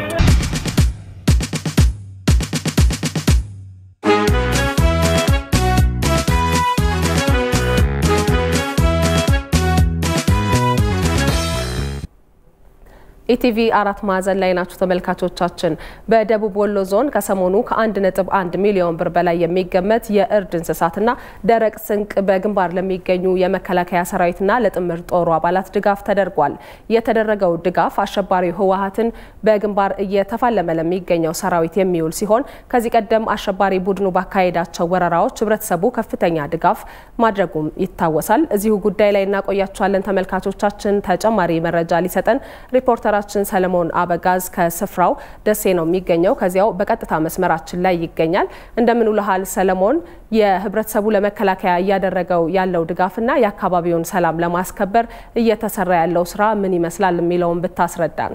ኢቲቪ አራት ማዕዘን ላይ ናችሁ ተመልካቾቻችን። በደቡብ ወሎ ዞን ከሰሞኑ ከ1.1 ሚሊዮን ብር በላይ የሚገመት የእርድ እንስሳትና ደረቅ ስንቅ በግንባር ለሚገኙ የመከላከያ ሰራዊትና ለጥምር ጦሩ አባላት ድጋፍ ተደርጓል። የተደረገው ድጋፍ አሸባሪው ህወሀትን በግንባር እየተፋለመ ለሚገኘው ሰራዊት የሚውል ሲሆን ከዚህ ቀደም አሸባሪ ቡድኑ ባካሄዳቸው ወረራዎች ህብረተሰቡ ከፍተኛ ድጋፍ ማድረጉም ይታወሳል። እዚሁ ጉዳይ ላይ እናቆያችኋለን ተመልካቾቻችን። ተጨማሪ መረጃ ሊሰጠን ሪፖርተራ ችን ሰለሞን አበጋዝ ከስፍራው ደሴ ነው የሚገኘው። ከዚያው በቀጥታ መስመራችን ላይ ይገኛል። እንደምን ውለሃል ሰለሞን? የህብረተሰቡ ለመከላከያ እያደረገው ያለው ድጋፍና የአካባቢውን ሰላም ለማስከበር እየተሰራ ያለው ስራ ምን ይመስላል የሚለውን ብታስረዳን።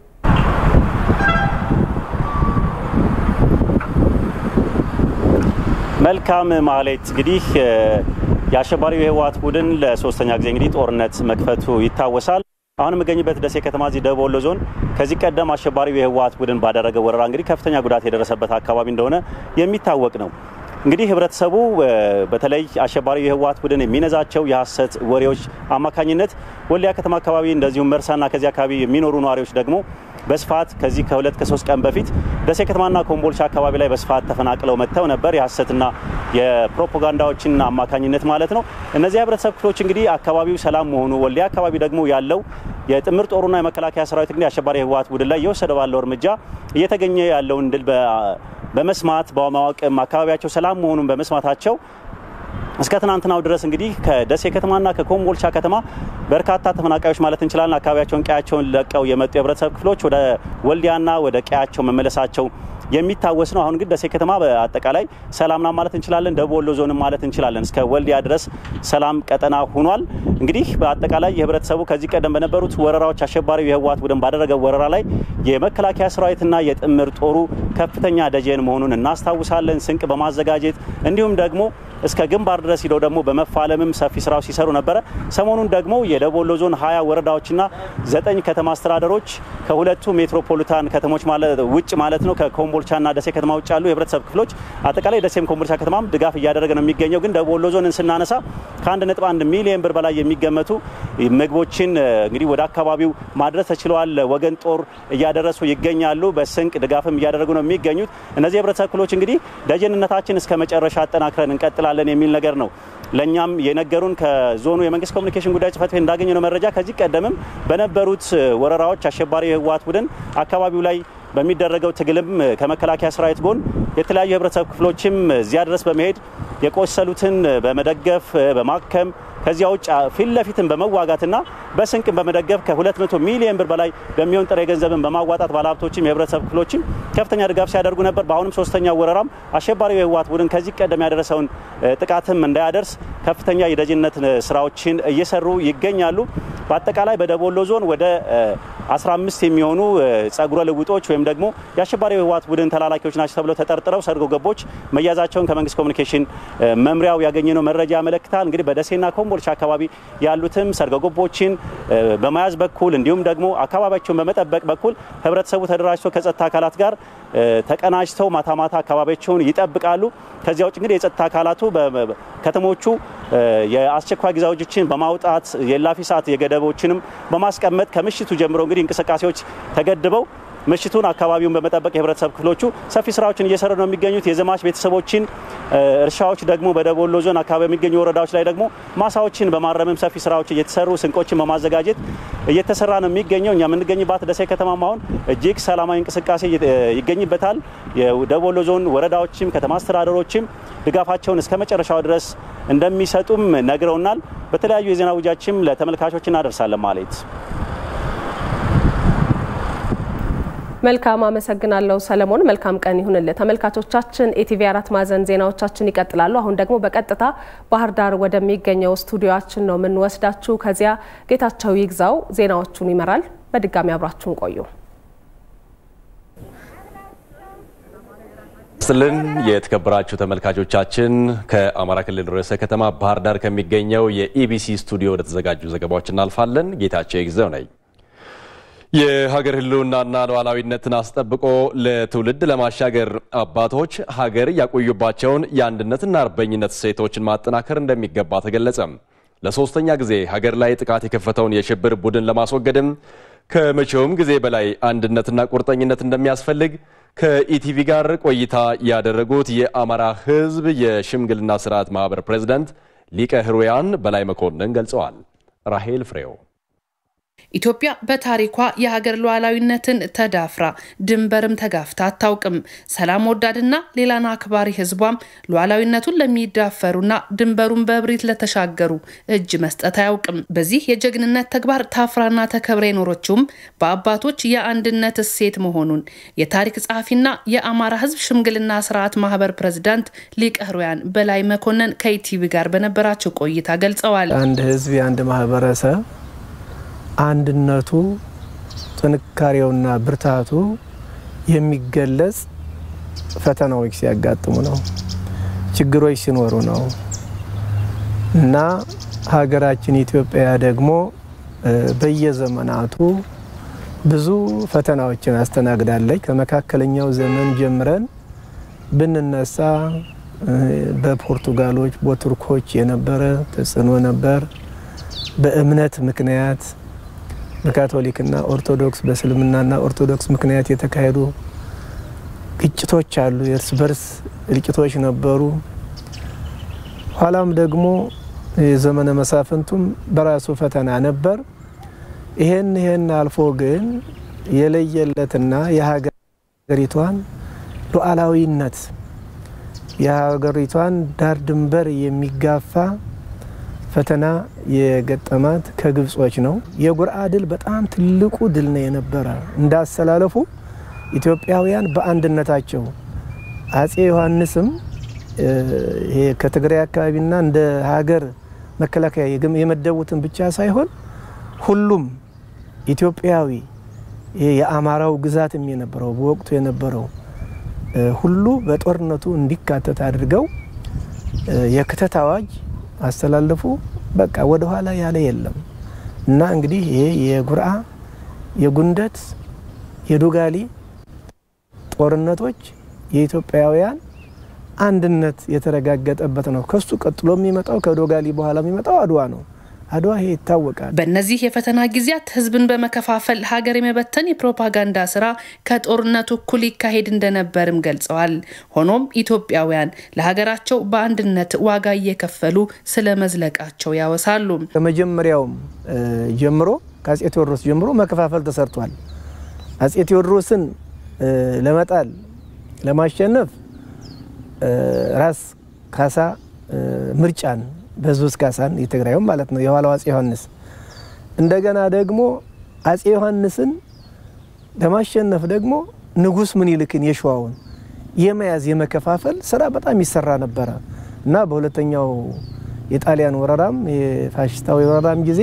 መልካም ማሌት እንግዲህ የአሸባሪው የህወሀት ቡድን ለሶስተኛ ጊዜ እንግዲህ ጦርነት መክፈቱ ይታወሳል። አሁን የምገኝበት ደሴ ከተማ እዚህ ደቡብ ወሎ ዞን ከዚህ ቀደም አሸባሪው የህወሀት ቡድን ባደረገ ወረራ እንግዲህ ከፍተኛ ጉዳት የደረሰበት አካባቢ እንደሆነ የሚታወቅ ነው። እንግዲህ ህብረተሰቡ በተለይ አሸባሪው የህወሀት ቡድን የሚነዛቸው የሀሰት ወሬዎች አማካኝነት ወልዲያ ከተማ አካባቢ እንደዚሁም መርሳና ከዚህ አካባቢ የሚኖሩ ነዋሪዎች ደግሞ በስፋት ከዚህ ከሁለት ከሶስት ቀን በፊት ደሴ ከተማና ኮምቦልቻ አካባቢ ላይ በስፋት ተፈናቅለው መጥተው ነበር። የሀሰትና የፕሮፓጋንዳዎችን አማካኝነት ማለት ነው። እነዚህ የህብረተሰብ ክፍሎች እንግዲህ አካባቢው ሰላም መሆኑ ወልዲያ አካባቢ ደግሞ ያለው የጥምር ጦሩና የመከላከያ ሰራዊት እንግዲህ አሸባሪ ህወሓት ቡድን ላይ እየወሰደ ባለው እርምጃ እየተገኘ ያለውን ድል በመስማት በማወቅም አካባቢያቸው ሰላም መሆኑን በመስማታቸው እስከ ትናንትናው ድረስ እንግዲህ ከደሴ ከተማና ከኮምቦልቻ ከተማ በርካታ ተፈናቃዮች ማለት እንችላለን አካባቢያቸውን ቀያቸውን ለቀው የመጡ የህብረተሰብ ክፍሎች ወደ ወልዲያና ወደ ቀያቸው መመለሳቸው የሚታወስ ነው። አሁን ግን ደሴ ከተማ በአጠቃላይ ሰላምና ማለት እንችላለን። ደቡብ ወሎ ዞንም ማለት እንችላለን እስከ ወልዲያ ድረስ ሰላም ቀጠና ሆኗል። እንግዲህ በአጠቃላይ የህብረተሰቡ ከዚህ ቀደም በነበሩት ወረራዎች አሸባሪው የህወሓት ቡድን ባደረገው ወረራ ላይ የመከላከያ ሰራዊትና የጥምር ጦሩ ከፍተኛ ደጀን መሆኑን እናስታውሳለን። ስንቅ በማዘጋጀት እንዲሁም ደግሞ እስከ ግንባር ድረስ ሂደው ደግሞ በመፋለምም ሰፊ ስራው ሲሰሩ ነበረ። ሰሞኑን ደግሞ የደቡብ ወሎ ዞን ሀያ ወረዳዎችና ዘጠኝ ከተማ አስተዳደሮች ከሁለቱ ሜትሮፖሊታን ከተሞች ውጭ ማለት ነው ከኮምቦልቻና ደሴ ከተማ ውጭ ያሉ የህብረተሰብ ክፍሎች አጠቃላይ ደሴም ኮምቦልቻ ከተማም ድጋፍ እያደረገ ነው የሚገኘው። ግን ደቡብ ወሎ ዞንን ስናነሳ ከአንድ ነጥብ አንድ ሚሊዮን ብር በላይ የሚገመቱ ምግቦችን እንግዲህ ወደ አካባቢው ማድረስ ተችለዋል። ወገን ጦር እያደረሱ ይገኛሉ። በስንቅ ድጋፍም እያደረጉ ነው የሚገኙት። እነዚህ የህብረተሰብ ክፍሎች እንግዲህ ደጀንነታችን እስከ መጨረሻ አጠናክረን እንቀጥላለን እንችላለን የሚል ነገር ነው። ለእኛም የነገሩን ከዞኑ የመንግስት ኮሚኒኬሽን ጉዳዮች ጽህፈት ቤት እንዳገኘነው መረጃ ከዚህ ቀደምም በነበሩት ወረራዎች አሸባሪ የህወሓት ቡድን አካባቢው ላይ በሚደረገው ትግልም ከመከላከያ ሰራዊት ጎን የተለያዩ የህብረተሰብ ክፍሎችም እዚያ ድረስ በመሄድ የቆሰሉትን በመደገፍ በማከም ከዚያ ውጭ ፊት ለፊትን በመዋጋትና በስንቅን በመደገፍ ከ200 ሚሊዮን ብር በላይ በሚሆን ጥሬ ገንዘብን በማዋጣት ባለሀብቶችም የህብረተሰብ ክፍሎችም ከፍተኛ ድጋፍ ሲያደርጉ ነበር። በአሁንም ሶስተኛ ወረራም አሸባሪው የህወሓት ቡድን ከዚህ ቀደም ያደረሰውን ጥቃትም እንዳያደርስ ከፍተኛ የደጅነት ስራዎችን እየሰሩ ይገኛሉ። በአጠቃላይ በደቡብ ወሎ ዞን ወደ 15 የሚሆኑ ጸጉረ ልውጦች ወይም ደግሞ የአሸባሪው የህወሓት ቡድን ተላላኪዎች ናቸው ተብለው ተጠርጥረው ሰርጎ ገቦች መያዛቸውን ከመንግስት ኮሚኒኬሽን መምሪያው ያገኘነው መረጃ ያመለክታል። እንግዲህ በደሴና ኮምቦልቻ አካባቢ ያሉትም ሰርጎ ገቦችን በመያዝ በኩል እንዲሁም ደግሞ አካባቢያቸውን በመጠበቅ በኩል ህብረተሰቡ ተደራጅቶ ከጸጥታ አካላት ጋር ተቀናጅተው ማታ ማታ አካባቢያቸውን ይጠብቃሉ። ከዚያ ውጭ እንግዲህ የጸጥታ አካላቱ ከተሞቹ የአስቸኳይ ጊዜ አዋጆችን በማውጣት የላፊ ሰዓት የገደቦችንም በማስቀመጥ ከምሽቱ ጀምሮ እንግዲህ እንቅስቃሴዎች ተገድበው ምሽቱን አካባቢውን በመጠበቅ የህብረተሰብ ክፍሎቹ ሰፊ ስራዎችን እየሰሩ ነው የሚገኙት። የዘማች ቤተሰቦችን እርሻዎች ደግሞ በደቡብ ወሎ ዞን አካባቢ የሚገኙ ወረዳዎች ላይ ደግሞ ማሳዎችን በማረምም ሰፊ ስራዎች እየተሰሩ ስንቆችን በማዘጋጀት እየተሰራ ነው የሚገኘው። እኛ የምንገኝባት ደሴ ከተማም አሁን እጅግ ሰላማዊ እንቅስቃሴ ይገኝበታል። የደቡብ ወሎ ዞን ወረዳዎችም ከተማ አስተዳደሮችም ድጋፋቸውን እስከ መጨረሻው ድረስ እንደሚሰጡም ነግረውናል። በተለያዩ የዜና ውጃችም ለተመልካቾች እናደርሳለን ማለት መልካም አመሰግናለሁ ሰለሞን። መልካም ቀን ይሁንልህ። ተመልካቾቻችን ኢቲቪ አራት ማዕዘን ዜናዎቻችን ይቀጥላሉ። አሁን ደግሞ በቀጥታ ባህር ዳር ወደሚገኘው ስቱዲዮችን ነው የምንወስዳችሁ። ከዚያ ጌታቸው ይግዛው ዜናዎቹን ይመራል። በድጋሚ አብራችሁን ቆዩ። ስልን የተከበራችሁ ተመልካቾቻችን ከአማራ ክልል ርዕሰ ከተማ ባህር ዳር ከሚገኘው የኢቢሲ ስቱዲዮ ወደ ተዘጋጁ ዘገባዎች እናልፋለን። ጌታቸው ይግዛው ነኝ። የሀገር ሕልውናና ሉዓላዊነትን አስጠብቆ ለትውልድ ለማሻገር አባቶች ሀገር ያቆዩባቸውን የአንድነትና አርበኝነት እሴቶችን ማጠናከር እንደሚገባ ተገለጸ። ለሶስተኛ ጊዜ ሀገር ላይ ጥቃት የከፈተውን የሽብር ቡድን ለማስወገድም ከመቼውም ጊዜ በላይ አንድነትና ቁርጠኝነት እንደሚያስፈልግ ከኢቲቪ ጋር ቆይታ ያደረጉት የአማራ ሕዝብ የሽምግልና ስርዓት ማህበር ፕሬዝዳንት ሊቀ ሕሩያን በላይ መኮንን ገልጸዋል። ራሄል ፍሬው ኢትዮጵያ በታሪኳ የሀገር ሉዓላዊነትን ተዳፍራ ድንበርም ተጋፍታ አታውቅም። ሰላም ወዳድና ሌላን አክባሪ ህዝቧም ሉዓላዊነቱን ለሚዳፈሩና ድንበሩን በእብሪት ለተሻገሩ እጅ መስጠት አያውቅም። በዚህ የጀግንነት ተግባር ታፍራና ተከብራ የኖረችውም በአባቶች የአንድነት እሴት መሆኑን የታሪክ ጸሐፊና የአማራ ህዝብ ሽምግልና ስርዓት ማህበር ፕሬዝዳንት ሊቀ ሕሩያን በላይ መኮንን ከኢቲቪ ጋር በነበራቸው ቆይታ ገልጸዋል። አንድ ህዝብ የአንድ ማህበረሰብ አንድነቱ ጥንካሬውና ብርታቱ የሚገለጽ ፈተናዎች ሲያጋጥሙ ነው፣ ችግሮች ሲኖሩ ነው እና ሀገራችን ኢትዮጵያ ደግሞ በየዘመናቱ ብዙ ፈተናዎችን አስተናግዳለች። ከመካከለኛው ዘመን ጀምረን ብንነሳ በፖርቱጋሎች በቱርኮች የነበረ ተጽዕኖ ነበር። በእምነት ምክንያት በካቶሊክና ኦርቶዶክስ በእስልምናና ኦርቶዶክስ ምክንያት የተካሄዱ ግጭቶች አሉ። የእርስ በርስ እልቂቶች ነበሩ። ኋላም ደግሞ የዘመነ መሳፍንቱም በራሱ ፈተና ነበር። ይሄን ይሄን አልፎ ግን የለየለትና የሀገሪቷን ሉዓላዊነት የሀገሪቷን ዳር ድንበር የሚጋፋ ፈተና የገጠማት ከግብጾች ነው። የጉርአ ድል በጣም ትልቁ ድል ነው የነበረ። እንዳሰላለፉ ኢትዮጵያውያን በአንድነታቸው አጼ ዮሐንስም ይሄ ከትግራይ አካባቢና እንደ ሀገር መከላከያ የመደቡትን ብቻ ሳይሆን ሁሉም ኢትዮጵያዊ ይሄ የአማራው ግዛትም የነበረው በወቅቱ የነበረው ሁሉ በጦርነቱ እንዲካተት አድርገው የክተት አዋጅ አስተላለፉ። በቃ ወደኋላ ያለ የለም እና እንግዲህ ይሄ የጉርአ የጉንደት የዱጋሊ ጦርነቶች የኢትዮጵያውያን አንድነት የተረጋገጠበት ነው። ከሱ ቀጥሎ የሚመጣው ከዶጋሊ በኋላ የሚመጣው አድዋ ነው። አድዋ ይሄ ይታወቃል። በእነዚህ የፈተና ጊዜያት ህዝብን በመከፋፈል ሀገር የመበተን የፕሮፓጋንዳ ስራ ከጦርነቱ እኩል ይካሄድ እንደነበርም ገልጸዋል። ሆኖም ኢትዮጵያውያን ለሀገራቸው በአንድነት ዋጋ እየከፈሉ ስለ መዝለቃቸው ያወሳሉ። ከመጀመሪያውም ጀምሮ ከአጼ ቴዎድሮስ ጀምሮ መከፋፈል ተሰርቷል። አጼ ቴዎድሮስን ለመጣል ለማሸነፍ ራስ ካሳ ምርጫን በዙስ ካሳን የትግራዩም ማለት ነው የኋላው አጼ ዮሐንስ እንደገና ደግሞ አጼ ዮሐንስን ለማሸነፍ ደግሞ ንጉስ ምኒልክን የሸዋውን የመያዝ የመከፋፈል ስራ በጣም ይሰራ ነበረ እና በሁለተኛው የጣሊያን ወረራም የፋሽስታዊ ወረራም ጊዜ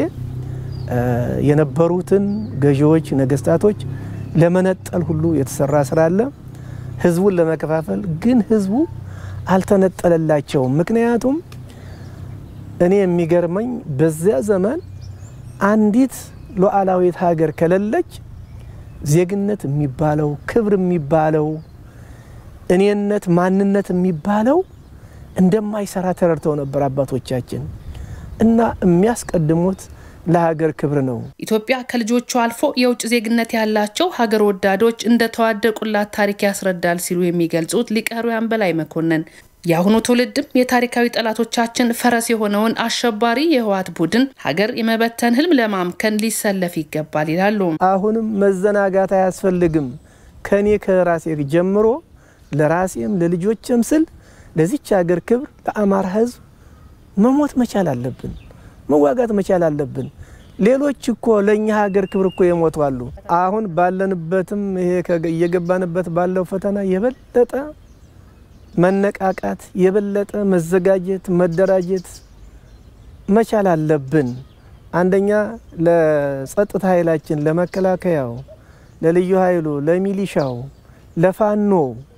የነበሩትን ገዢዎች ነገስታቶች ለመነጠል ሁሉ የተሰራ ስራ አለ። ህዝቡን ለመከፋፈል ግን ህዝቡ አልተነጠለላቸውም። ምክንያቱም እኔ የሚገርመኝ በዚያ ዘመን አንዲት ሉዓላዊት ሀገር ከሌለች ዜግነት የሚባለው ክብር የሚባለው እኔነት፣ ማንነት የሚባለው እንደማይሰራ ተረድተው ነበር አባቶቻችን እና የሚያስቀድሙት ለሀገር ክብር ነው። ኢትዮጵያ ከልጆቹ አልፎ የውጭ ዜግነት ያላቸው ሀገር ወዳዶች እንደተዋደቁላት ታሪክ ያስረዳል ሲሉ የሚገልጹት ሊቀ ሕሩያን በላይ መኮንን የአሁኑ ትውልድም የታሪካዊ ጠላቶቻችን ፈረስ የሆነውን አሸባሪ የህወሓት ቡድን ሀገር የመበተን ህልም ለማምከን ሊሰለፍ ይገባል ይላሉ። አሁንም መዘናጋት አያስፈልግም። ከኔ ከራሴ ጀምሮ ለራሴም ለልጆችም ስል ለዚች ሀገር ክብር ለአማራ ህዝብ መሞት መቻል አለብን፣ መዋጋት መቻል አለብን። ሌሎች እኮ ለእኛ ሀገር ክብር እኮ የሞቱ አሉ። አሁን ባለንበትም ይሄ እየገባንበት ባለው ፈተና የበለጠ መነቃቃት የበለጠ መዘጋጀት መደራጀት መቻል አለብን። አንደኛ ለጸጥታ ኃይላችን፣ ለመከላከያው፣ ለልዩ ኃይሉ፣ ለሚሊሻው፣ ለፋኖ፣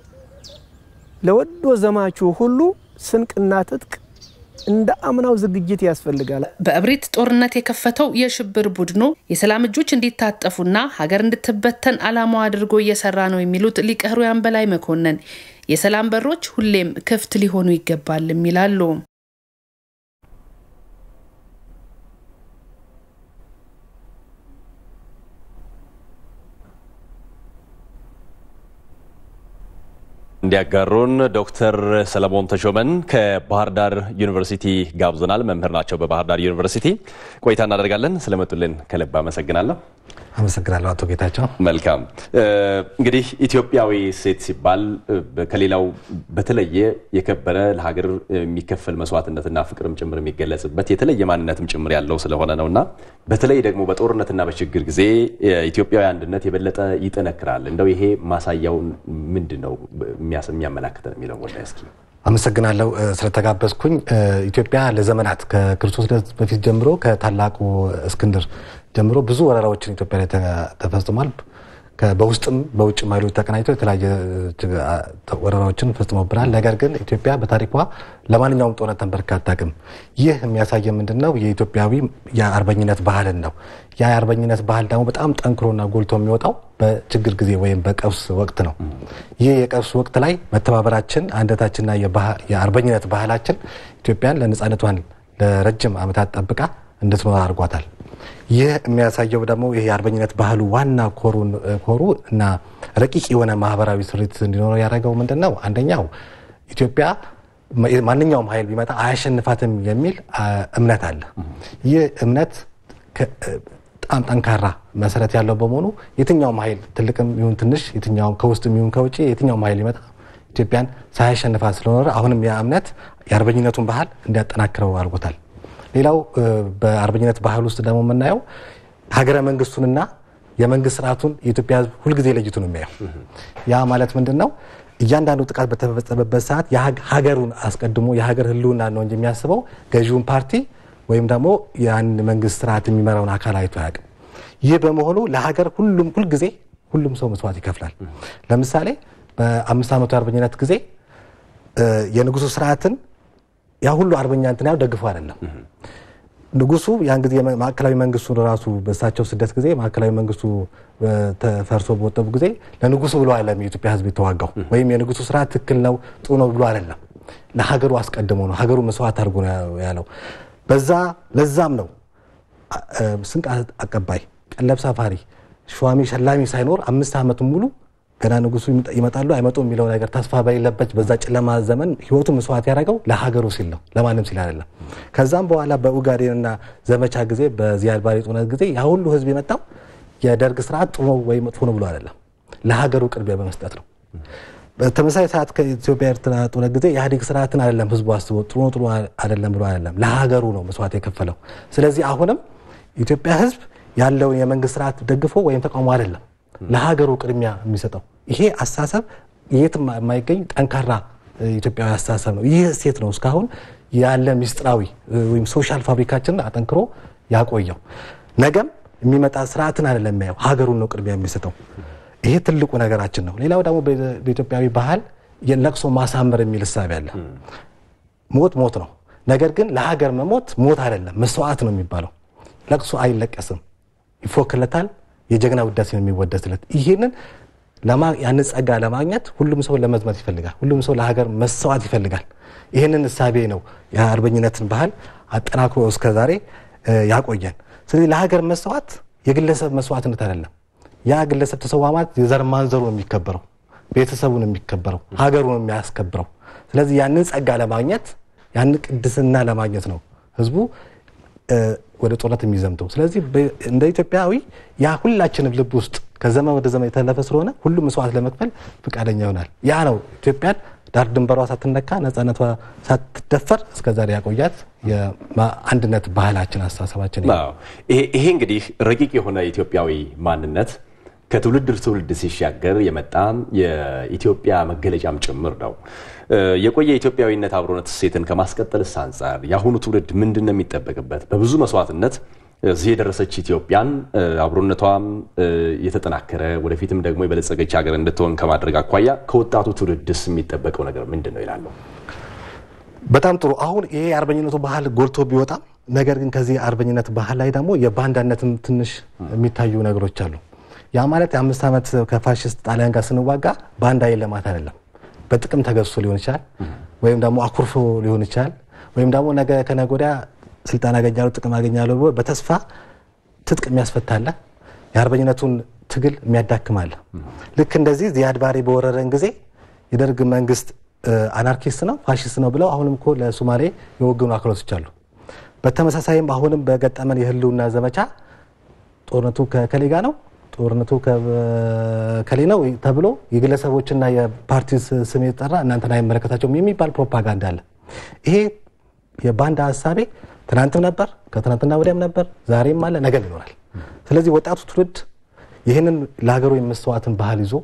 ለወዶ ዘማቹ ሁሉ ስንቅና ትጥቅ እንደ አምናው ዝግጅት ያስፈልጋል። በእብሪት ጦርነት የከፈተው የሽብር ቡድኑ የሰላም እጆች እንዲታጠፉና ሀገር እንድትበተን ዓላማው አድርጎ እየሰራ ነው የሚሉት ሊቀ ሕሩያን በላይ መኮንን የሰላም በሮች ሁሌም ክፍት ሊሆኑ ይገባልም ይላሉ። እንዲያጋሩን ዶክተር ሰለሞን ተሾመን ከባህር ዳር ዩኒቨርሲቲ ጋብዘናል። መምህር ናቸው በባህር ዳር ዩኒቨርሲቲ። ቆይታ እናደርጋለን። ስለመጡልን ከልብ አመሰግናለሁ። አመሰግናለሁ አቶ ጌታቸው። መልካም እንግዲህ ኢትዮጵያዊ ሴት ሲባል ከሌላው በተለየ የከበረ ለሀገር የሚከፈል መስዋዕትነትና ፍቅርም ጭምር የሚገለጽበት የተለየ ማንነትም ጭምር ያለው ስለሆነ ነው እና በተለይ ደግሞ በጦርነትና በችግር ጊዜ ኢትዮጵያዊ አንድነት የበለጠ ይጠነክራል። እንደው ይሄ ማሳያው ምንድን ነው የሚያመላክተን የሚለው ወደ እስኪ አመሰግናለሁ ስለተጋበዝኩኝ። ኢትዮጵያ ለዘመናት ከክርስቶስ ልደት በፊት ጀምሮ ከታላቁ እስክንድር ጀምሮ ብዙ ወረራዎችን ኢትዮጵያ ላይ ተፈጽሟል። በውስጥም በውጭም ኃይሎች ተቀናጅተው የተለያየ ወረራዎችን ፈጽሞብናል። ነገር ግን ኢትዮጵያ በታሪኳ ለማንኛውም ጦርነት ተንበርክካ አታውቅም። ይህ የሚያሳየ ምንድን ነው? የኢትዮጵያዊ የአርበኝነት ባህልን ነው። ያ የአርበኝነት ባህል ደግሞ በጣም ጠንክሮና ጎልቶ የሚወጣው በችግር ጊዜ ወይም በቀውስ ወቅት ነው። ይህ የቀውስ ወቅት ላይ መተባበራችን፣ አንድነታችንና የአርበኝነት ባህላችን ኢትዮጵያን ለነፃነቷን ለረጅም ዓመታት ጠብቃ እንድትኖር አድርጓታል። ይህ የሚያሳየው ደግሞ ይህ የአርበኝነት ባህሉ ዋና ኮሩ እና ረቂቅ የሆነ ማህበራዊ ስሪት እንዲኖረው ያደረገው ምንድን ነው? አንደኛው ኢትዮጵያ ማንኛውም ኃይል ቢመጣ አያሸንፋትም የሚል እምነት አለ። ይህ እምነት በጣም ጠንካራ መሰረት ያለው በመሆኑ የትኛውም ኃይል ትልቅም ይሁን ትንሽ፣ የትኛውም ከውስጥም ይሁን ከውጭ የትኛውም ኃይል ቢመጣ ኢትዮጵያን ሳያሸንፋት ስለኖረ አሁንም ያ እምነት የአርበኝነቱን ባህል እንዲያጠናክረው አድርጎታል። ሌላው በአርበኝነት ባህል ውስጥ ደግሞ የምናየው ሀገረ መንግስቱንና የመንግስት ስርዓቱን የኢትዮጵያ ሕዝብ ሁልጊዜ ለይቱ ነው የሚያየው። ያ ማለት ምንድን ነው? እያንዳንዱ ጥቃት በተፈጸመበት ሰዓት ሀገሩን አስቀድሞ የሀገር ህልውና ነው እንጂ የሚያስበው ገዢውን ፓርቲ ወይም ደግሞ ያን መንግስት ስርዓት የሚመራውን አካል አይቶ አያውቅም። ይህ በመሆኑ ለሀገር ሁሉም ሁልጊዜ ሁሉም ሰው መስዋዕት ይከፍላል። ለምሳሌ በአምስት ዓመቱ የአርበኝነት ጊዜ የንጉሱ ስርዓትን ያ ሁሉ አርበኛ እንትን ያው ደግፎ አይደለም። ንጉሱ ያን ጊዜ ማዕከላዊ መንግስቱ ራሱ በእሳቸው ስደት ጊዜ ማዕከላዊ መንግስቱ ተፈርሶ በወጠቡ ጊዜ ለንጉሱ ብሎ አይደለም የኢትዮጵያ ህዝብ የተዋጋው ወይም የንጉሱ ስርዓት ትክክል ነው ጥሩ ነው ብሎ አይደለም። ለሀገሩ አስቀድሞ ነው ሀገሩ መስዋዕት አድርጎ ነው ያለው። በዛ ለዛም ነው ስንቅ አቀባይ፣ ቀለብ ሰፋሪ፣ ሸዋሚ ሸላሚ ሳይኖር አምስት ዓመቱን ሙሉ ገና ንጉሱ ይመጣሉ አይመጡ የሚለው ነገር ተስፋ በሌለበት በዛ ጨለማ ዘመን ህይወቱ መስዋዕት ያደረገው ለሀገሩ ሲል ነው፣ ለማንም ሲል አይደለም። ከዛም በኋላ በኡጋዴንና ዘመቻ ጊዜ በዚያድ ባሬ ጦርነት ጊዜ ያ ሁሉ ህዝብ የመጣው የደርግ ስርዓት ጥሩ ነው ወይ መጥፎ ነው ብሎ አይደለም፣ ለሀገሩ ቅድሚያ በመስጠት ነው። በተመሳሳይ ሰዓት ከኢትዮጵያ ኤርትራ ጦርነት ጊዜ የኢህአዴግ ስርዓትን አይደለም ህዝቡ አስቦ ጥሩ ነው ጥሩ አይደለም ብሎ አይደለም፣ ለሀገሩ ነው መስዋዕት የከፈለው። ስለዚህ አሁንም ኢትዮጵያ ህዝብ ያለውን የመንግስት ስርዓት ደግፎ ወይም ተቃውሞ አይደለም ለሀገሩ ቅድሚያ የሚሰጠው ይሄ አስተሳሰብ የትም የማይገኝ ጠንካራ ኢትዮጵያዊ አስተሳሰብ ነው። ይህ እሴት ነው እስካሁን ያለ ሚስጥራዊ ወይም ሶሻል ፋብሪካችንን አጠንክሮ ያቆየው። ነገም የሚመጣ ስርዓትን አይደለም የሚያየው ሀገሩን ነው ቅድሚያ የሚሰጠው። ይሄ ትልቁ ነገራችን ነው። ሌላው ደግሞ በኢትዮጵያዊ ባህል የለቅሶ ማሳመር የሚል እሳቤ አለ። ሞት ሞት ነው። ነገር ግን ለሀገር መሞት ሞት አይደለም መስዋዕት ነው የሚባለው። ለቅሶ አይለቀስም፣ ይፎክለታል የጀግና ውዳሴ ነው የሚወደስለት። ይህንን ያን ጸጋ ለማግኘት ሁሉም ሰው ለመዝመት ይፈልጋል። ሁሉም ሰው ለሀገር መሰዋት ይፈልጋል። ይህንን እሳቤ ነው የአርበኝነትን ባህል አጠናክሮ እስከ ዛሬ ያቆየን። ስለዚህ ለሀገር መሰዋት የግለሰብ መስዋዕትነት አይደለም። ያ ግለሰብ ተሰዋ ማለት የዘር ማንዘሩ ነው የሚከበረው፣ ቤተሰቡ ነው የሚከበረው፣ ሀገሩ ነው የሚያስከብረው። ስለዚህ ያንን ጸጋ ለማግኘት ያንን ቅድስና ለማግኘት ነው ህዝቡ ወደ ጦርነት የሚዘምተው። ስለዚህ እንደ ኢትዮጵያዊ ያ ሁላችንም ልብ ውስጥ ከዘመን ወደ ዘመን የተለፈ ስለሆነ ሁሉም መስዋዕት ለመክፈል ፈቃደኛ ይሆናል። ያ ነው ኢትዮጵያን ዳር ድንበሯ ሳትነካ ነጻነቷ ሳትደፈር እስከ ዛሬ ያቆያት የአንድነት ባህላችን፣ አስተሳሰባችን። ይሄ እንግዲህ ረቂቅ የሆነ ኢትዮጵያዊ ማንነት ከትውልድ ትውልድ ሲሻገር የመጣ የኢትዮጵያ መገለጫም ጭምር ነው። የቆየ ኢትዮጵያዊነት አብሮነት እሴትን ከማስቀጠልስ አንጻር የአሁኑ ትውልድ ምንድን ነው የሚጠበቅበት? በብዙ መስዋዕትነት እዚህ የደረሰች ኢትዮጵያን አብሮነቷም የተጠናከረ ወደፊትም ደግሞ የበለጸገች ሀገር እንድትሆን ከማድረግ አኳያ ከወጣቱ ትውልድስ የሚጠበቀው ነገር ምንድን ነው ይላሉ። በጣም ጥሩ። አሁን ይሄ የአርበኝነቱ ባህል ጎልቶ ቢወጣም ነገር ግን ከዚህ የአርበኝነት ባህል ላይ ደግሞ የባንዳነትም ትንሽ የሚታዩ ነገሮች አሉ። ያ ማለት የአምስት ዓመት ከፋሽስት ጣሊያን ጋር ስንዋጋ ባንዳ የለማት አይደለም። በጥቅም ተገዝቶ ሊሆን ይችላል፣ ወይም ደግሞ አኩርፎ ሊሆን ይችላል፣ ወይም ደግሞ ነገ ከነገ ወዲያ ስልጣን አገኛለሁ ጥቅም አገኛለሁ ብሎ በተስፋ ትጥቅ የሚያስፈታለ የአርበኝነቱን ትግል የሚያዳክማለ። ልክ እንደዚህ ዚያድ ባሬ በወረረን ጊዜ የደርግ መንግስት አናርኪስት ነው ፋሽስት ነው ብለው አሁንም እኮ ለሶማሌ የወገኑ አካሎች አሉ። በተመሳሳይም አሁንም በገጠመን የህልውና ዘመቻ ጦርነቱ ከከሌ ጋ ነው ጦርነቱ ከሌ ነው ተብሎ የግለሰቦችና የፓርቲ ስም የተጠራ እናንተን አይመለከታቸውም የሚባል ፕሮፓጋንዳ አለ። ይሄ የባንዳ ሀሳቤ ትናንትም ነበር፣ ከትናንትና ወዲያም ነበር፣ ዛሬም አለ፣ ነገም ይኖራል። ስለዚህ ወጣቱ ትውልድ ይህንን ለሀገሩ የመስተዋትን ባህል ይዞ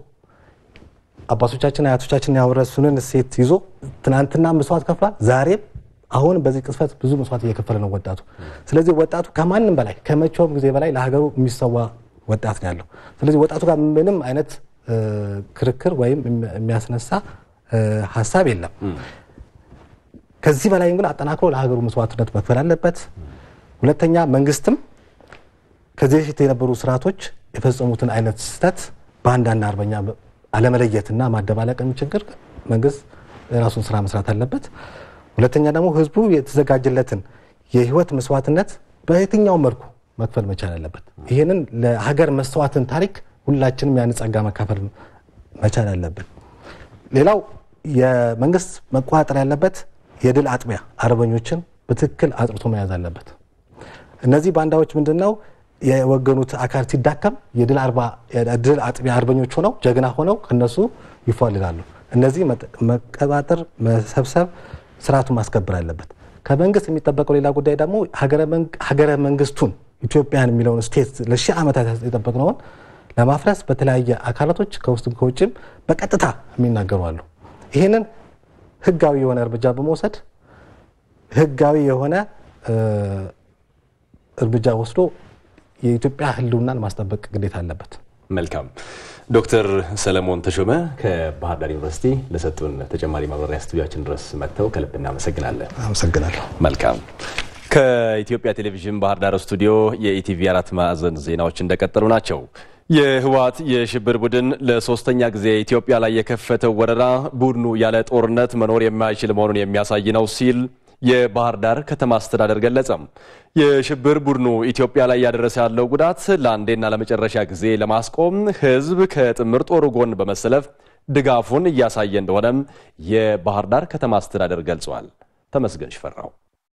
አባቶቻችን አያቶቻችን ያወረሱንን እሴት ይዞ ትናንትና መስዋዕት ከፍሏል። ዛሬም አሁን በዚህ ቅስፈት ብዙ መስዋዕት እየከፈለ ነው ወጣቱ። ስለዚህ ወጣቱ ከማንም በላይ ከመቼውም ጊዜ በላይ ለሀገሩ የሚሰዋ ወጣት ነው ያለው። ስለዚህ ወጣቱ ጋር ምንም አይነት ክርክር ወይም የሚያስነሳ ሀሳብ የለም። ከዚህ በላይ ግን አጠናክሮ ለሀገሩ መስዋዕትነት መክፈል አለበት። ሁለተኛ መንግስትም ከዚህ በፊት የነበሩ ስርዓቶች የፈጸሙትን አይነት ስህተት በአንዳንድ አርበኛ አለመለየትና ማደባለቅ ችግር መንግስት የራሱን ስራ መስራት አለበት። ሁለተኛ ደግሞ ህዝቡ የተዘጋጀለትን የህይወት መስዋዕትነት በየትኛው መልኩ መክፈል መቻል አለበት። ይህንን ለሀገር መስተዋትን ታሪክ ሁላችንም ያን ጸጋ መካፈል መቻል አለብን። ሌላው የመንግስት መቆጣጠር ያለበት የድል አጥቢያ አርበኞችን በትክክል አጥርቶ መያዝ አለበት። እነዚህ ባንዳዎች ምንድን ነው የወገኑት አካል ሲዳከም የድል አጥቢያ አርበኞች ሆነው ጀግና ሆነው ከነሱ ይፏልላሉ። እነዚህ መቀባጠር፣ መሰብሰብ፣ ስርዓቱን ማስከበር አለበት። ከመንግስት የሚጠበቀው ሌላ ጉዳይ ደግሞ ሀገረ መንግስቱን ኢትዮጵያን የሚለውን ስቴት ለሺህ ዓመታት የጠበቅነውን ለማፍረስ በተለያየ አካላቶች ከውስጥም ከውጭም በቀጥታ የሚናገሩ አሉ። ይህንን ህጋዊ የሆነ እርምጃ በመውሰድ ህጋዊ የሆነ እርምጃ ወስዶ የኢትዮጵያ ህልውናን ማስጠበቅ ግዴታ አለበት። መልካም ዶክተር ሰለሞን ተሾመ ከባህር ዳር ዩኒቨርሲቲ ለሰጡን ተጨማሪ ማብራሪያ ስቱዲያችን ድረስ መጥተው ከልብ እናመሰግናለን። አመሰግናለሁ። መልካም ከኢትዮጵያ ቴሌቪዥን ባህር ዳር ስቱዲዮ የኢቲቪ አራት ማዕዘን ዜናዎች እንደቀጠሉ ናቸው። የህወሓት የሽብር ቡድን ለሶስተኛ ጊዜ ኢትዮጵያ ላይ የከፈተው ወረራ ቡድኑ ያለ ጦርነት መኖር የማይችል መሆኑን የሚያሳይ ነው ሲል የባህር ዳር ከተማ አስተዳደር ገለጸም። የሽብር ቡድኑ ኢትዮጵያ ላይ ያደረሰ ያለው ጉዳት ለአንዴና ለመጨረሻ ጊዜ ለማስቆም ህዝብ ከጥምር ጦሩ ጎን በመሰለፍ ድጋፉን እያሳየ እንደሆነም የባህር ዳር ከተማ አስተዳደር ገልጿል። ተመስገን ሽፈራው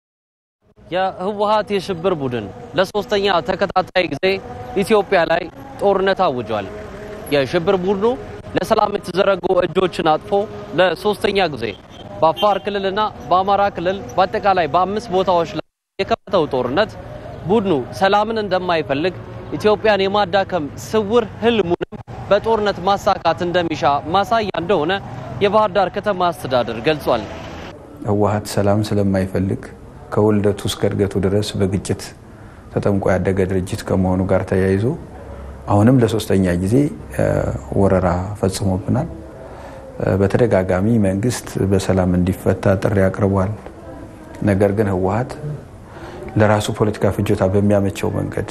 የህወሓት የሽብር ቡድን ለሶስተኛ ተከታታይ ጊዜ ኢትዮጵያ ላይ ጦርነት አውጇል። የሽብር ቡድኑ ለሰላም የተዘረጉ እጆችን አጥፎ ለሶስተኛ ጊዜ በአፋር ክልልና በአማራ ክልል በአጠቃላይ በአምስት ቦታዎች ላይ የከፈተው ጦርነት ቡድኑ ሰላምን እንደማይፈልግ ኢትዮጵያን የማዳከም ስውር ህልሙንም በጦርነት ማሳካት እንደሚሻ ማሳያ እንደሆነ የባህር ዳር ከተማ አስተዳደር ገልጿል። ህወሓት ሰላም ስለማይፈልግ ከውልደቱ እስከ እድገቱ ድረስ በግጭት ተጠምቆ ያደገ ድርጅት ከመሆኑ ጋር ተያይዞ አሁንም ለሶስተኛ ጊዜ ወረራ ፈጽሞብናል። በተደጋጋሚ መንግስት በሰላም እንዲፈታ ጥሪ አቅርቧል። ነገር ግን ህወሓት ለራሱ ፖለቲካ ፍጆታ በሚያመቸው መንገድ